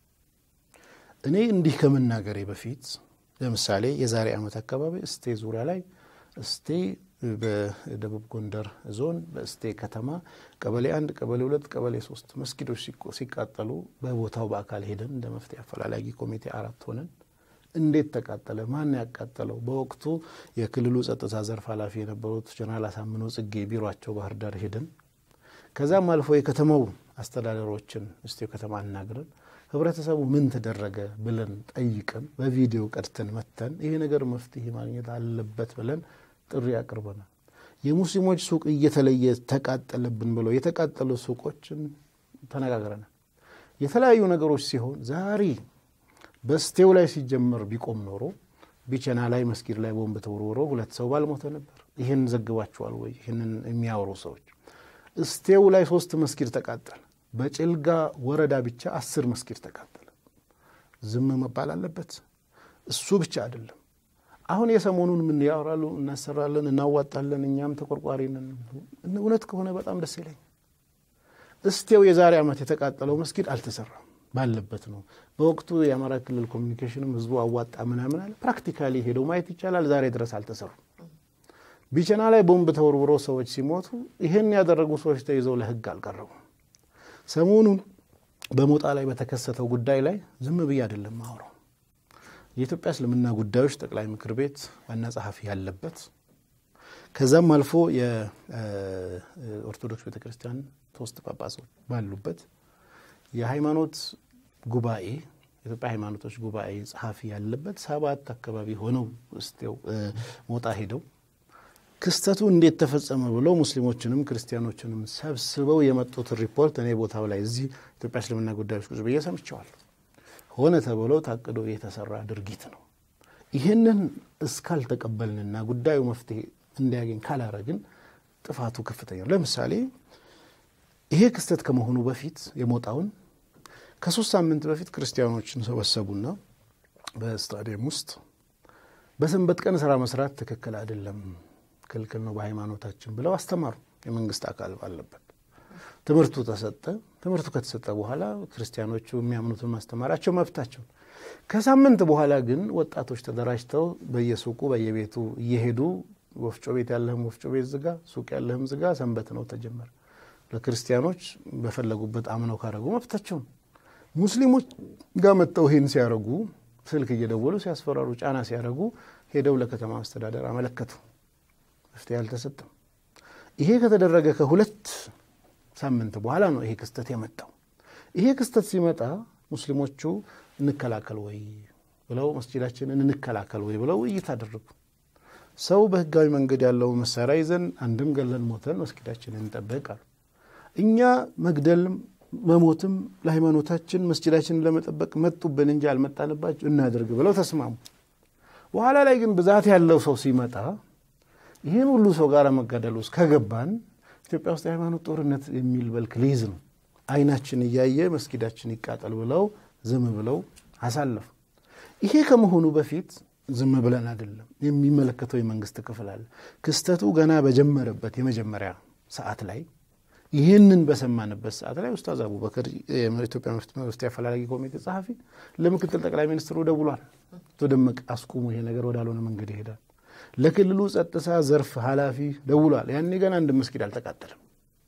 እኔ እንዲህ ከመናገሬ በፊት ለምሳሌ የዛሬ ዓመት አካባቢ እስቴ ዙሪያ ላይ እስቴ በደቡብ ጎንደር ዞን በእስቴ ከተማ ቀበሌ አንድ፣ ቀበሌ ሁለት፣ ቀበሌ ሶስት መስጊዶች ሲቃጠሉ በቦታው በአካል ሄደን እንደ መፍትሄ አፈላላጊ ኮሚቴ አራት ሆነን እንዴት ተቃጠለ? ማን ያቃጠለው? በወቅቱ የክልሉ ጸጥታ ዘርፍ ኃላፊ የነበሩት ጀነራል አሳምነው ጽጌ ቢሯቸው ባህር ዳር ሄደን ከዛም አልፎ የከተማው አስተዳደሮችን እስቴው ከተማ አናግረን ህብረተሰቡ ምን ተደረገ ብለን ጠይቀን በቪዲዮ ቀድተን መተን ይሄ ነገር መፍትሄ ማግኘት አለበት ብለን ጥሪ አቅርበናል። የሙስሊሞች ሱቅ እየተለየ ተቃጠለብን ብለው የተቃጠሉ ሱቆችን ተነጋግረናል። የተለያዩ ነገሮች ሲሆን ዛሬ በስቴው ላይ ሲጀመር ቢቆም ኖሮ ቢቸና ላይ መስጊድ ላይ ቦምብ ተወርውሮ ሁለት ሰው ባልሞተ ነበር። ይህን ዘግባችኋል ወይ? ይህንን የሚያወሩ ሰዎች እስቴው ላይ ሶስት መስጊድ ተቃጠለ። በጭልጋ ወረዳ ብቻ አስር መስጊድ ተቃጠለ። ዝም መባል አለበት? እሱ ብቻ አይደለም። አሁን የሰሞኑን ምን ያወራሉ? እናሰራለን፣ እናዋጣለን፣ እኛም ተቆርቋሪ ነን። እውነት ከሆነ በጣም ደስ ይለኝ። እስቴው የዛሬ ዓመት የተቃጠለው መስጊድ አልተሰራም፣ ባለበት ነው። በወቅቱ የአማራ ክልል ኮሚኒኬሽንም ህዝቡ አዋጣ ምናምን አለ። ፕራክቲካሊ ሄደው ማየት ይቻላል። ዛሬ ድረስ አልተሰሩም። ቢቸና ላይ ቦምብ ተወርውሮ ሰዎች ሲሞቱ ይህን ያደረጉ ሰዎች ተይዘው ለህግ አልቀረቡም። ሰሞኑን በሞጣ ላይ በተከሰተው ጉዳይ ላይ ዝም ብዬ አይደለም ማውራው የኢትዮጵያ እስልምና ጉዳዮች ጠቅላይ ምክር ቤት ዋና ጸሐፊ ያለበት ከዛም አልፎ የኦርቶዶክስ ቤተ ክርስቲያን ሶስት ጳጳሶች ባሉበት የሃይማኖት ጉባኤ የኢትዮጵያ ሃይማኖቶች ጉባኤ ጸሐፊ ያለበት ሰባት አካባቢ ሆነው ስቴው ሞጣ ሄደው ክስተቱ እንዴት ተፈጸመ ብለው ሙስሊሞችንም ክርስቲያኖችንም ሰብስበው የመጡትን ሪፖርት እኔ ቦታው ላይ እዚህ ኢትዮጵያ እስልምና ጉዳዮች ቁጭ ብዬ ሰምቸዋለሁ። ሆነ ተብሎ ታቅዶ የተሰራ ድርጊት ነው። ይህንን እስካልተቀበልንና ጉዳዩ መፍትሄ እንዲያገኝ ካላረግን ጥፋቱ ከፍተኛ ነው። ለምሳሌ ይሄ ክስተት ከመሆኑ በፊት የሞጣውን ከሶስት ሳምንት በፊት ክርስቲያኖችን ሰበሰቡና በስታዲየም ውስጥ በሰንበት ቀን ስራ መስራት ትክክል አይደለም፣ ክልክል ነው በሃይማኖታችን ብለው አስተማሩ። የመንግስት አካል ባለበት ትምህርቱ ተሰጠ። ትምህርቱ ከተሰጠ በኋላ ክርስቲያኖቹ የሚያምኑትን ማስተማራቸው መብታቸው። ከሳምንት በኋላ ግን ወጣቶች ተደራጅተው በየሱቁ በየቤቱ እየሄዱ ወፍጮ ቤት ያለህም ወፍጮ ቤት ዝጋ፣ ሱቅ ያለህም ዝጋ፣ ሰንበት ነው ተጀመረ። ለክርስቲያኖች በፈለጉበት አምነው ካረጉ መብታቸው ነው። ሙስሊሞች ጋር መጥተው ይህን ሲያደርጉ ስልክ እየደወሉ ሲያስፈራሩ፣ ጫና ሲያደርጉ ሄደው ለከተማ አስተዳደር አመለከቱ። መፍትሄ አልተሰጠም። ይሄ ከተደረገ ከሁለት ሳምንት በኋላ ነው ይሄ ክስተት የመጣው። ይሄ ክስተት ሲመጣ ሙስሊሞቹ እንከላከል ወይ ብለው መስጂዳችንን እንከላከል ወይ ብለው ውይይት አደረጉ። ሰው በህጋዊ መንገድ ያለው መሳሪያ ይዘን አንድም ገለን ሞተን መስጊዳችንን እንጠብቅ አሉ። እኛ መግደልም መሞትም ለሃይማኖታችን መስጂዳችንን ለመጠበቅ መጡብን እንጂ አልመጣንባቸው እናደርግ ብለው ተስማሙ። በኋላ ላይ ግን ብዛት ያለው ሰው ሲመጣ ይህን ሁሉ ሰው ጋር መጋደል ውስጥ ከገባን ኢትዮጵያ ውስጥ የሃይማኖት ጦርነት የሚል መልክ ሊይዝ ነው። አይናችን እያየ መስጊዳችን ይቃጠል ብለው ዝም ብለው አሳለፉ። ይሄ ከመሆኑ በፊት ዝም ብለን አይደለም። የሚመለከተው የመንግስት ክፍል አለ። ክስተቱ ገና በጀመረበት የመጀመሪያ ሰዓት ላይ ይህንን በሰማንበት ሰዓት ላይ ኡስታዝ አቡበክር የኢትዮጵያ መፍትሄ አፈላላጊ ኮሚቴ ጸሐፊ ለምክትል ጠቅላይ ሚኒስትሩ ደውሏል። አቶ ደመቀ አስቁሙ፣ ይሄ ነገር ወዳልሆነ መንገድ ይሄዳል። ለክልሉ ጸጥታ ዘርፍ ኃላፊ ደውሏል። ያኔ ገና አንድ መስጊድ አልተቃጠለም።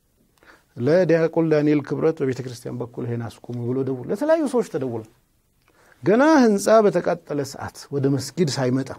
ለዲያቆን ዳንኤል ክብረት በቤተ ክርስቲያን በኩል ይሄን አስቁሙ ብሎ ደውሎ ለተለያዩ ሰዎች ተደውሏል። ገና ህንፃ በተቃጠለ ሰዓት ወደ መስጊድ ሳይመጣ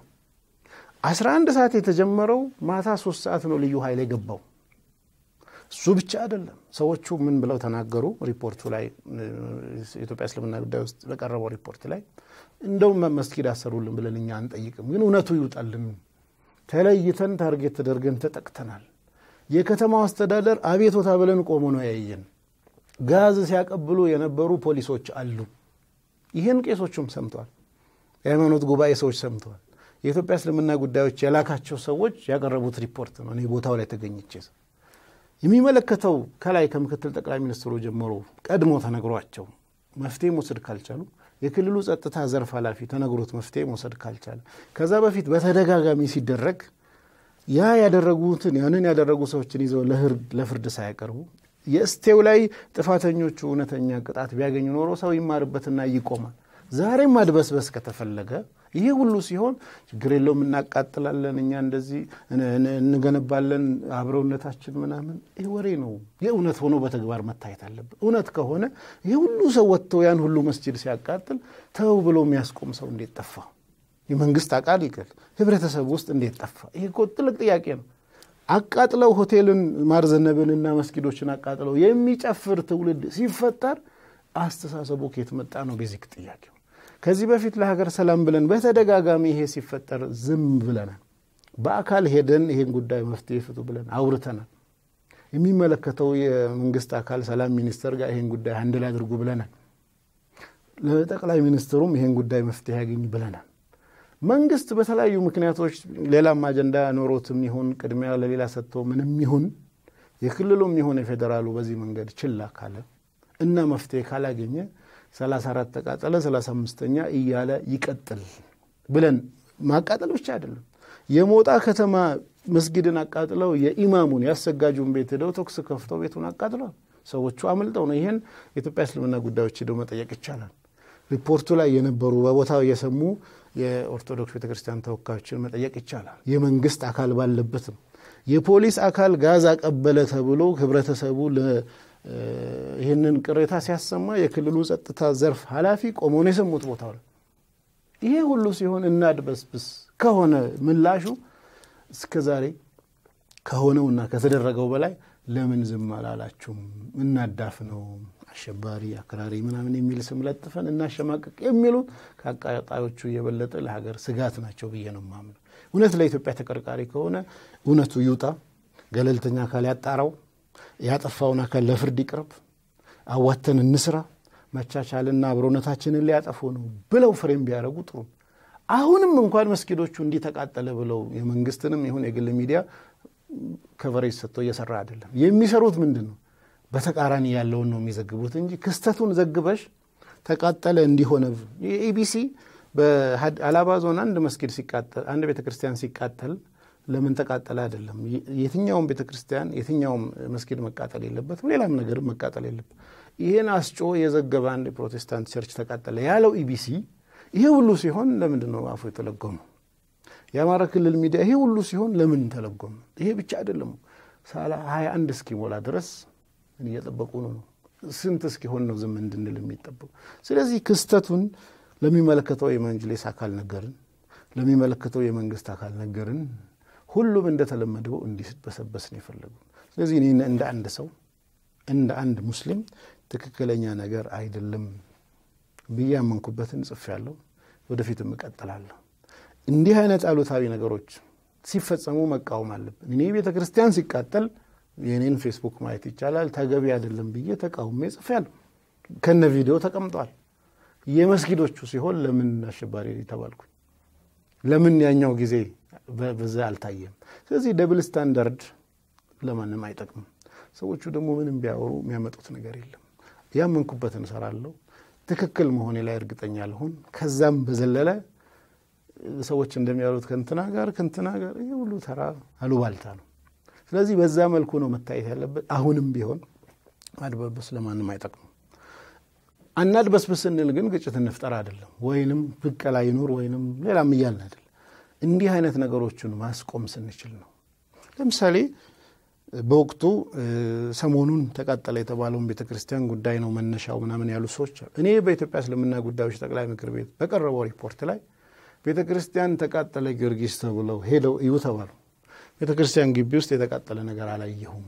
11 ሰዓት የተጀመረው ማታ ሶስት ሰዓት ነው ልዩ ኃይል የገባው። እሱ ብቻ አይደለም። ሰዎቹ ምን ብለው ተናገሩ? ሪፖርቱ ላይ የኢትዮጵያ እስልምና ጉዳይ ውስጥ በቀረበው ሪፖርት ላይ እንደውም መስጊድ አሰሩልን ብለን እኛ አንጠይቅም፣ ግን እውነቱ ይውጣልን። ተለይተን ታርጌት ተደርገን ተጠቅተናል። የከተማው አስተዳደር አቤቶታ ብለን ቆሞ ነው ያየን። ጋዝ ሲያቀብሉ የነበሩ ፖሊሶች አሉ። ይህን ቄሶቹም ሰምተዋል። የሃይማኖት ጉባኤ ሰዎች ሰምተዋል። የኢትዮጵያ እስልምና ጉዳዮች የላካቸው ሰዎች ያቀረቡት ሪፖርት ነው። እኔ ቦታው ላይ ተገኝቼ የሚመለከተው ከላይ ከምክትል ጠቅላይ ሚኒስትሩ ጀምሮ ቀድሞ ተነግሯቸው መፍትሄ መውሰድ ካልቻሉ የክልሉ ጸጥታ ዘርፍ ኃላፊ ተነግሮት መፍትሄ መውሰድ ካልቻለ ከዛ በፊት በተደጋጋሚ ሲደረግ ያ ያደረጉትን ያንን ያደረጉ ሰዎችን ይዘው ለፍርድ ሳያቀርቡ የእስቴው ላይ ጥፋተኞቹ እውነተኛ ቅጣት ቢያገኙ ኖሮ ሰው ይማርበትና ይቆማል። ዛሬም ማድበስበስ ከተፈለገ ይሄ ሁሉ ሲሆን ችግር የለውም እናቃጥላለን፣ እኛ እንደዚህ እንገነባለን፣ አብረውነታችን ምናምን ይህ ወሬ ነው። የእውነት ሆኖ በተግባር መታየት አለበት። እውነት ከሆነ ይህ ሁሉ ሰው ወጥቶ ያን ሁሉ መስጂድ ሲያቃጥል ተው ብሎ የሚያስቆም ሰው እንዴት ጠፋ? የመንግስት አቃል ይቅር ህብረተሰብ ውስጥ እንዴት ጠፋ? ይሄ እኮ ጥልቅ ጥያቄ ነው። አቃጥለው ሆቴልን ማርዘነብንና መስጊዶችን አቃጥለው የሚጨፍር ትውልድ ሲፈጠር አስተሳሰቡ ከየት መጣ ነው ቤዚክ ጥያቄው። ከዚህ በፊት ለሀገር ሰላም ብለን በተደጋጋሚ ይሄ ሲፈጠር ዝም ብለናል። በአካል ሄደን ይሄን ጉዳይ መፍትሄ ፍቱ ብለን አውርተናል። የሚመለከተው የመንግስት አካል ሰላም ሚኒስቴር ጋር ይሄን ጉዳይ አንድል አድርጉ ብለናል። ለጠቅላይ ሚኒስትሩም ይሄን ጉዳይ መፍትሄ ያገኝ ብለናል። መንግስት በተለያዩ ምክንያቶች ሌላም አጀንዳ ኖሮትም ይሁን ቅድሚያ ለሌላ ሰጥቶ ምንም ይሁን የክልሉም ይሁን የፌዴራሉ በዚህ መንገድ ችላ ካለ እና መፍትሄ ካላገኘ 34 ተቃጠለ 35ኛ እያለ ይቀጥል ብለን ማቃጠል ብቻ አይደለም። የሞጣ ከተማ መስጊድን አቃጥለው የኢማሙን ያሰጋጁን ቤት ሄደው ተኩስ ከፍተው ቤቱን አቃጥለዋል። ሰዎቹ አምልጠው ነው። ይህን የኢትዮጵያ እስልምና ጉዳዮች ሄደው መጠየቅ ይቻላል። ሪፖርቱ ላይ የነበሩ በቦታው የሰሙ የኦርቶዶክስ ቤተክርስቲያን ተወካዮችን መጠየቅ ይቻላል። የመንግስት አካል ባለበት ነው። የፖሊስ አካል ጋዝ አቀበለ ተብሎ ህብረተሰቡ ይህንን ቅሬታ ሲያሰማ የክልሉ ጸጥታ ዘርፍ ኃላፊ ቆሞ ነው የሰሙት ቦታው ላይ። ይሄ ሁሉ ሲሆን እናድበስብስ ከሆነ ምላሹ እስከ ዛሬ ከሆነውና ከተደረገው በላይ ለምን ዝም አላላችሁም? እናዳፍ ነው አሸባሪ፣ አክራሪ ምናምን የሚል ስም ለጥፈን እናሸማቀቅ የሚሉት ከአቃጣዮቹ የበለጠ ለሀገር ስጋት ናቸው ብዬ ነው የማምነው። እውነት ለኢትዮጵያ ተቀርቃሪ ከሆነ እውነቱ ይውጣ፣ ገለልተኛ አካል ያጣራው፣ ያጠፋውን አካል ለፍርድ ይቅረብ፣ አዋተን እንስራ፣ መቻቻልና አብሮነታችንን ሊያጠፉ ነው ብለው ፍሬም ቢያደርጉ ጥሩ። አሁንም እንኳን መስጊዶቹ እንዲህ ተቃጠለ ብለው የመንግስትንም ይሁን የግል ሚዲያ ከቨሬጅ ሰጥቶ እየሰራ አይደለም። የሚሰሩት ምንድን ነው? በተቃራኒ ያለውን ነው የሚዘግቡት እንጂ ክስተቱን ዘግበሽ ተቃጠለ እንዲሆነ የኢቢሲ በአላባ ዞን አንድ መስጊድ ሲቃጠል አንድ ቤተ ክርስቲያን ሲቃጠል ለምን ተቃጠለ አይደለም። የትኛውም ቤተ ክርስቲያን የትኛውም መስጊድ መቃጠል የለበትም፣ ሌላም ነገርም መቃጠል የለበት። ይህን አስጮ የዘገበ አንድ የፕሮቴስታንት ቸርች ተቃጠለ ያለው ኢቢሲ ይሄ ሁሉ ሲሆን ለምንድን ነው አፉ የተለጎመ? የአማራ ክልል ሚዲያ ይሄ ሁሉ ሲሆን ለምን ተለጎመ? ይሄ ብቻ አይደለም። ሀያ አንድ እስኪሞላ ድረስ እየጠበቁ ነው። ስንት እስኪሆን ነው ዝም እንድንል የሚጠበቁ? ስለዚህ ክስተቱን ለሚመለከተው የመንጅሌስ አካል ነገርን፣ ለሚመለከተው የመንግስት አካል ነገርን። ሁሉም እንደተለመደው እንዲበሰበስ ነው የፈለጉ። ስለዚህ እኔ እንደ አንድ ሰው እንደ አንድ ሙስሊም ትክክለኛ ነገር አይደለም ብዬ ያመንኩበትን ጽፌያለሁ። ወደፊትም እቀጥላለሁ። እንዲህ አይነት አሉታዊ ነገሮች ሲፈጸሙ መቃወም አለብን። እኔ ቤተ ክርስቲያን ሲቃጠል የኔን ፌስቡክ ማየት ይቻላል። ተገቢ አይደለም ብዬ ተቃውሜ ጽፌያለሁ። ከነ ቪዲዮ ተቀምጧል። የመስጊዶቹ ሲሆን ለምን አሸባሪ ተባልኩኝ? ለምን ያኛው ጊዜ በዛ አልታየም? ስለዚህ ደብል ስታንዳርድ ለማንም አይጠቅምም። ሰዎቹ ደግሞ ምንም ቢያወሩ የሚያመጡት ነገር የለም። ያመንኩበትን እሰራለሁ። ትክክል መሆኔ ላይ እርግጠኛ ልሁን። ከዛም በዘለለ ሰዎች እንደሚያሉት ከንትና ጋር ከንትና ጋር ይህ ሁሉ ተራ አሉባልታ ነው። ስለዚህ በዛ መልኩ ነው መታየት ያለበት። አሁንም ቢሆን ማድበስበስ ለማንም አይጠቅምም። አናድበስብስ ስንል ግን ግጭት እንፍጠር አይደለም፣ ወይንም ብቀላ ይኑር ወይንም ሌላም እያልን አይደለም። እንዲህ አይነት ነገሮችን ማስቆም ስንችል ነው። ለምሳሌ በወቅቱ ሰሞኑን ተቃጠለ የተባለውን ቤተ ክርስቲያን ጉዳይ ነው መነሻው ምናምን ያሉ ሰዎች እኔ በኢትዮጵያ እስልምና ጉዳዮች ጠቅላይ ምክር ቤት በቀረበው ሪፖርት ላይ ቤተ ክርስቲያን ተቃጠለ ጊዮርጊስ ተብለው ሄደው እዩ ተባሉ። ቤተ ክርስቲያን ግቢ ውስጥ የተቃጠለ ነገር አላየሁም።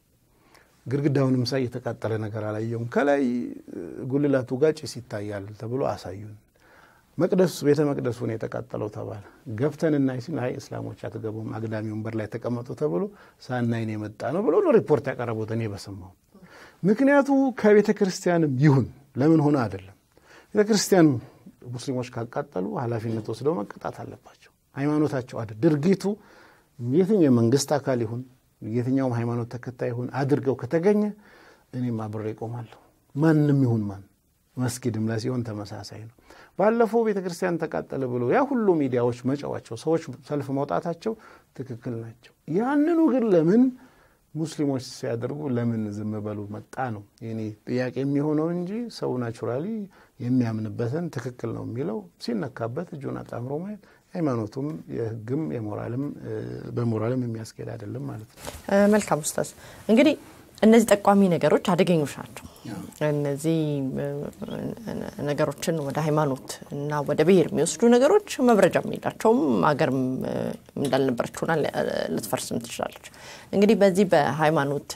ግድግዳውንም ሳይ የተቃጠለ ነገር አላየሁም። ከላይ ጉልላቱ ጋር ጭስ ይታያል ተብሎ አሳዩን። መቅደስ ቤተ መቅደሱን የተቃጠለው ተባለ። ገብተን እናይ ሲል አይ እስላሞች አትገቡም፣ አግዳሚ ወንበር ላይ ተቀመጡ ተብሎ ሳናይን የመጣ ነው ብሎ ነው ሪፖርት ያቀረቡት። እኔ በሰማው ምክንያቱ ከቤተ ክርስቲያንም ይሁን ለምን ሆነ አይደለም። ቤተ ክርስቲያን ሙስሊሞች ካቃጠሉ ኃላፊነት ወስደው መቀጣት አለባቸው። ሃይማኖታቸው አደ ድርጊቱ የትኛው የመንግስት አካል ይሁን የትኛውም ሃይማኖት ተከታይ ይሁን አድርገው ከተገኘ እኔም አብሬ እቆማለሁ። ማንም ይሁን ማን መስጊድም ላይ ሲሆን ተመሳሳይ ነው። ባለፈው ቤተ ክርስቲያን ተቃጠለ ብሎ ያ ሁሉ ሚዲያዎች መጫዋቸው፣ ሰዎች ሰልፍ መውጣታቸው ትክክል ናቸው። ያንኑ ግን ለምን ሙስሊሞች ሲያደርጉ ለምን ዝም በሉ መጣ ነው የኔ ጥያቄ የሚሆነው እንጂ ሰው ናቹራሊ የሚያምንበትን ትክክል ነው የሚለው ሲነካበት እጁን አጣምሮ ማየት ሃይማኖቱም የሕግም የሞራልም በሞራልም የሚያስኬድ አይደለም ማለት ነው። መልካም ኡስታዝ፣ እንግዲህ እነዚህ ጠቋሚ ነገሮች አደገኞች ናቸው። እነዚህ ነገሮችን ወደ ሃይማኖት እና ወደ ብሔር የሚወስዱ ነገሮች መብረጃም የላቸውም። ሀገርም እንዳልነበረች ሆና ልትፈርስም ትችላለች። እንግዲህ በዚህ በሃይማኖት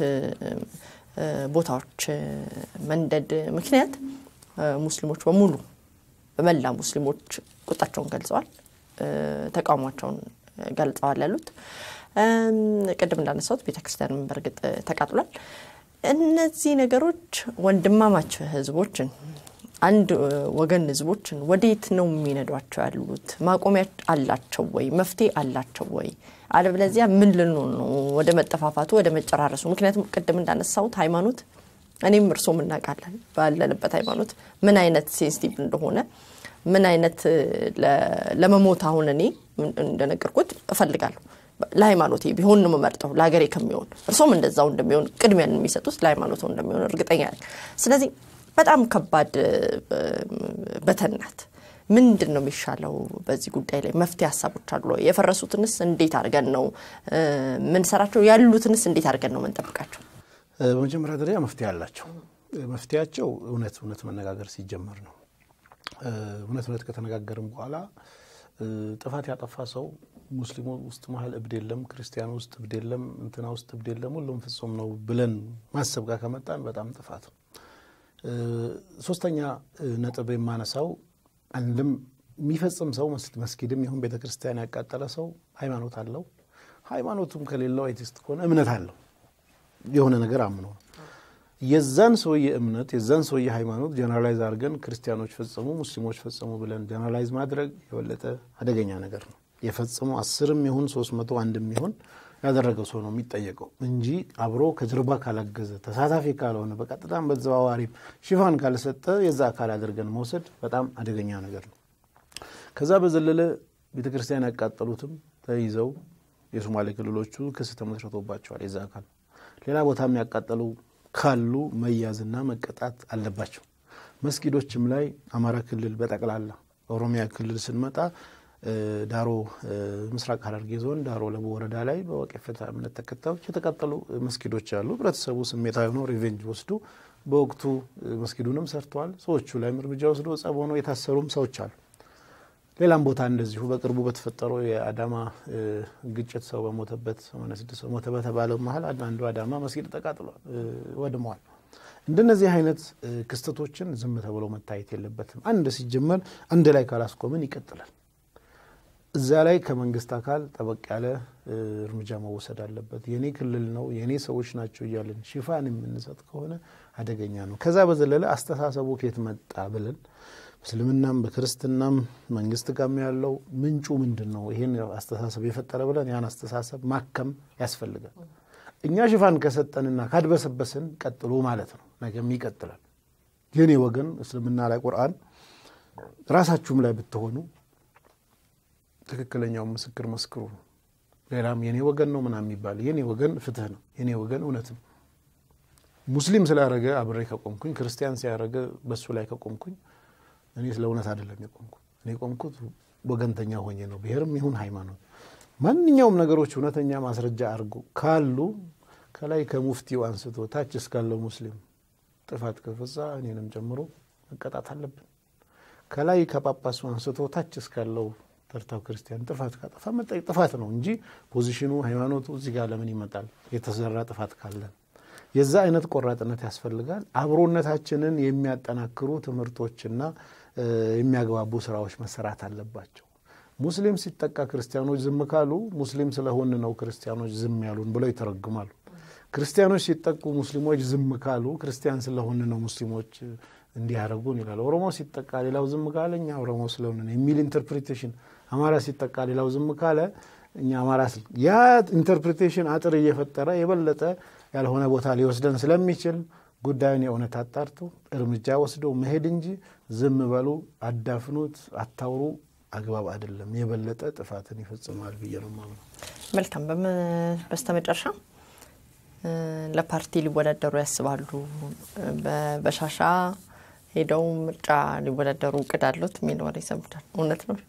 ቦታዎች መንደድ ምክንያት ሙስሊሞች በሙሉ በመላ ሙስሊሞች ቁጣቸውን ገልጸዋል፣ ተቃውሟቸውን ገልጸዋል ያሉት ቅድም እንዳነሳሁት ቤተክርስቲያንም በእርግጥ ተቃጥሏል። እነዚህ ነገሮች ወንድማማች ህዝቦችን አንድ ወገን ህዝቦችን ወዴት ነው የሚነዷቸው ያሉት? ማቆሚያ አላቸው ወይ? መፍትሄ አላቸው ወይ? አለበለዚያ ምን ልንሆን ነው? ወደ መጠፋፋቱ፣ ወደ መጨራረሱ። ምክንያቱም ቅድም እንዳነሳሁት ሃይማኖት እኔም እርሶም እናውቃለን ባለንበት ሃይማኖት ምን አይነት ሴንሲቲቭ እንደሆነ ምን አይነት ለመሞት አሁን እኔ እንደነገርኩት እፈልጋለሁ ለሃይማኖቴ ቢሆን ነው የምመርጠው ለሀገሬ ከሚሆን እርሶም እንደዛው እንደሚሆን ቅድሚያን የሚሰጡት ለሃይማኖቱ እንደሚሆን እርግጠኛ ነኝ። ስለዚህ በጣም ከባድ በተናት ምንድን ነው የሚሻለው? በዚህ ጉዳይ ላይ መፍትሄ ሀሳቦች አሉ? የፈረሱትንስ እንዴት አድርገን ነው ምንሰራቸው? ያሉትንስ እንዴት አድርገን ነው ምንጠብቃቸው? በመጀመሪያ ደረጃ መፍትሄ አላቸው። መፍትሄያቸው እውነት እውነት መነጋገር ሲጀመር ነው። እውነት እውነት ከተነጋገርም በኋላ ጥፋት ያጠፋ ሰው ሙስሊሙ ውስጥ መሀል እብድ የለም፣ ክርስቲያኑ ውስጥ እብድ የለም፣ እንትና ውስጥ እብድ የለም፣ ሁሉም ፍጹም ነው ብለን ማሰብ ጋር ከመጣን በጣም ጥፋት ነው። ሶስተኛ ነጥብ የማነሳው አንድም የሚፈጽም ሰው መስጊድም ይሁን ቤተ ክርስቲያን ያቃጠለ ሰው ሃይማኖት አለው። ሃይማኖቱም ከሌለው አይቲስት ከሆነ እምነት አለው። የሆነ ነገር አምኖ ነው። የዛን ሰውዬ እምነት የዛን ሰውዬ ሃይማኖት ጀነራላይዝ አድርገን ክርስቲያኖች ፈጽሙ፣ ሙስሊሞች ፈጽሙ ብለን ጀነራላይዝ ማድረግ የበለጠ አደገኛ ነገር ነው። የፈጽሙ አስርም ይሁን ሶስት መቶ አንድም ይሁን ያደረገው ሰው ነው የሚጠየቀው እንጂ አብሮ ከጀርባ ካላገዘ ተሳታፊ ካልሆነ በቀጥታም በተዘዋዋሪም ሽፋን ካልሰጠ የዛ አካል አድርገን መውሰድ በጣም አደገኛ ነገር ነው። ከዛ በዘለለ ቤተ ክርስቲያን ያቃጠሉትም ተይዘው የሶማሌ ክልሎቹ ክስ ተመስርቶባቸዋል። የዛ አካል ሌላ ቦታ የሚያቃጠሉ ካሉ መያዝና መቀጣት አለባቸው። መስጊዶችም ላይ አማራ ክልል በጠቅላላ ኦሮሚያ ክልል ስንመጣ ዳሮ ምስራቅ ሐረርጌ ዞን ዳሮ ለቡ ወረዳ ላይ በወቄፈታ እምነት ተከታዮች የተቃጠሉ መስጊዶች አሉ። ህብረተሰቡ ስሜታዊ ሆኖ ሪቬንጅ ወስዶ በወቅቱ መስጊዱንም ሰርተዋል። ሰዎቹ ላይም እርምጃ ወስዶ ጸብ ሆኖ የታሰሩም ሰዎች አሉ። ሌላም ቦታ እንደዚሁ በቅርቡ በተፈጠረው የአዳማ ግጭት ሰው በሞተበት 86 ሰው ሞተ በተባለው መሀል አንዱ አዳማ መስጊድ ተቃጥሏል፣ ወድመዋል። እንደነዚህ አይነት ክስተቶችን ዝም ተብሎ መታየት የለበትም። አንድ ሲጀመር አንድ ላይ ካላስቆምን ይቀጥላል። እዛ ላይ ከመንግስት አካል ጠበቅ ያለ እርምጃ መወሰድ አለበት። የኔ ክልል ነው የኔ ሰዎች ናቸው እያለን ሽፋን የምንሰጥ ከሆነ አደገኛ ነው። ከዛ በዘለለ አስተሳሰቡ ከየት መጣ ብለን በእስልምናም በክርስትናም መንግስት ጋም ያለው ምንጩ ምንድን ነው? ይሄን አስተሳሰብ የፈጠረ ብለን ያን አስተሳሰብ ማከም ያስፈልጋል። እኛ ሽፋን ከሰጠንና ካድበሰበስን ቀጥሎ ማለት ነው። ነገም ይቀጥላል። የኔ ወገን እስልምና ላይ ቁርአን ራሳችሁም ላይ ብትሆኑ ትክክለኛውን ምስክር መስክሩ ነው። ሌላም የኔ ወገን ነው ምናምን የሚባል የኔ ወገን ፍትህ ነው። የኔ ወገን እውነት ነው። ሙስሊም ስላረገ አብሬ ከቆምኩኝ፣ ክርስቲያን ሲያረገ በሱ ላይ ከቆምኩኝ እኔ ስለ እውነት አይደለም የቆምኩት። እኔ የቆምኩት ወገንተኛ ሆኜ ነው። ብሔርም ይሁን ሃይማኖት፣ ማንኛውም ነገሮች እውነተኛ ማስረጃ አድርጎ ካሉ ከላይ ከሙፍቲው አንስቶ ታች እስካለው ሙስሊም ጥፋት ከፈጻ እኔንም ጨምሮ መቀጣት አለብን። ከላይ ከጳጳሱ አንስቶ ታች እስካለው ተርታው ክርስቲያን ጥፋት ካጠፋ መጠየቅ ጥፋት ነው እንጂ ፖዚሽኑ ሃይማኖቱ እዚህ ጋር ለምን ይመጣል? የተሰራ ጥፋት ካለን የዛ አይነት ቆራጥነት ያስፈልጋል። አብሮነታችንን የሚያጠናክሩ ትምህርቶችና የሚያግባቡ ስራዎች መሰራት አለባቸው። ሙስሊም ሲጠቃ ክርስቲያኖች ዝም ካሉ ሙስሊም ስለሆን ነው ክርስቲያኖች ዝም ያሉን ብለው ይተረጉማሉ። ክርስቲያኖች ሲጠቁ ሙስሊሞች ዝም ካሉ ክርስቲያን ስለሆን ነው ሙስሊሞች እንዲህ ያደረጉን ይላል። ኦሮሞ ሲጠቃ ሌላው ዝም ካለ እኛ ኦሮሞ ስለሆን የሚል ኢንተርፕሪቴሽን፣ አማራ ሲጠቃ ሌላው ዝም ካለ እኛ አማራ ያ ኢንተርፕሪቴሽን አጥር እየፈጠረ የበለጠ ያልሆነ ቦታ ሊወስደን ስለሚችል ጉዳዩን የእውነት አጣርቶ እርምጃ ወስዶ መሄድ እንጂ ዝም በሉ፣ አዳፍኑት፣ አታውሩ አግባብ አይደለም። የበለጠ ጥፋትን ይፈጽማል ብዬ ነው የማምነው። መልካም። በስተመጨረሻ ለፓርቲ ሊወዳደሩ ያስባሉ? በሻሻ ሄደው ምርጫ ሊወዳደሩ እቅድ አሉት የሚል ወሬ ሰምቻለሁ። እውነት ነው?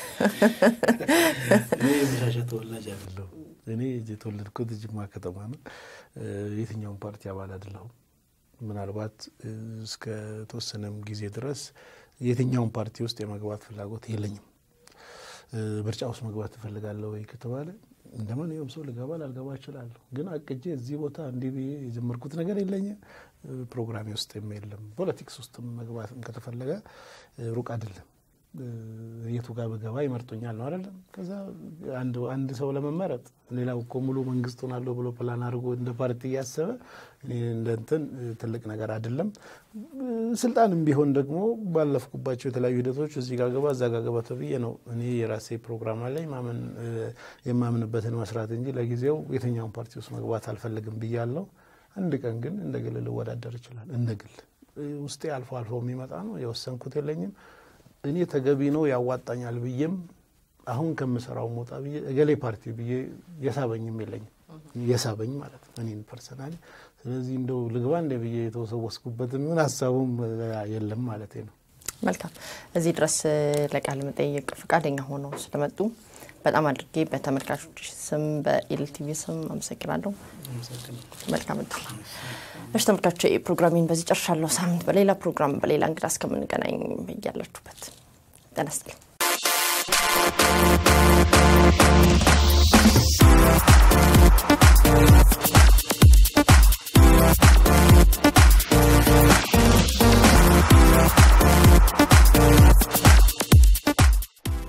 እኔ የመሻሻ ተወላጅ አይደለሁም። እኔ የተወለድኩት ጅማ ከተማ ነው። የትኛውም ፓርቲ አባል አይደለሁም። ምናልባት እስከ ተወሰነም ጊዜ ድረስ የትኛውም ፓርቲ ውስጥ የመግባት ፍላጎት የለኝም። ምርጫ ውስጥ መግባት ትፈልጋለሁ ወይ ከተባለ እንደ ማንኛውም ሰው ልገባ ላልገባ እችላለሁ። ግን አቅጄ እዚህ ቦታ እንዲህ ብዬ የጀመርኩት ነገር የለኝም። ፕሮግራሜ ውስጥ የለም። ፖለቲክስ ውስጥ መግባትም ከተፈለገ ሩቅ አይደለም። የቱ ጋር በገባ ይመርጡኛል ነው አይደለም። ከዛ አንድ ሰው ለመመረጥ ሌላው እኮ ሙሉ መንግስት ሆናለሁ ብሎ ፕላን አድርጎ እንደ ፓርቲ እያሰበ እንደ እንትን ትልቅ ነገር አይደለም። ስልጣንም ቢሆን ደግሞ ባለፍኩባቸው የተለያዩ ሂደቶች እዚህ ጋር ገባ እዛ ጋር ገባ ተብዬ ነው እኔ የራሴ ፕሮግራም አለኝ ማመን የማምንበትን መስራት እንጂ ለጊዜው የትኛውን ፓርቲ ውስጥ መግባት አልፈልግም ብያለሁ። አንድ ቀን ግን እንደ ግል ልወዳደር ይችላል። እንደ ግል ውስጤ አልፎ አልፎ የሚመጣ ነው። የወሰንኩት የለኝም። እኔ ተገቢ ነው ያዋጣኛል ብዬም አሁን ከምሰራው ሞጣ ብዬ እገሌ ፓርቲ ብዬ የሳበኝም የለኝም። የሳበኝ ማለት ነው እኔን ፐርሰናሊ። ስለዚህ እንደው ልግባ እንደ ብዬ የተወሰወስኩበትም ይሁን ሀሳቡም የለም ማለት ነው። መልካም። እዚህ ድረስ ለቃለ መጠየቅ ፈቃደኛ ሆነው ስለመጡ በጣም አድርጌ በተመልካቾች ስም በኢልቲቪ ስም አመሰግናለሁ። መልካም እድል። እሺ ተመልካቾች ፕሮግራሚን በዚህ ጨርሻለሁ። ሳምንት በሌላ ፕሮግራም በሌላ እንግዳ እስከምንገናኝ እያላችሁበት ጤና ይስጥልኝ።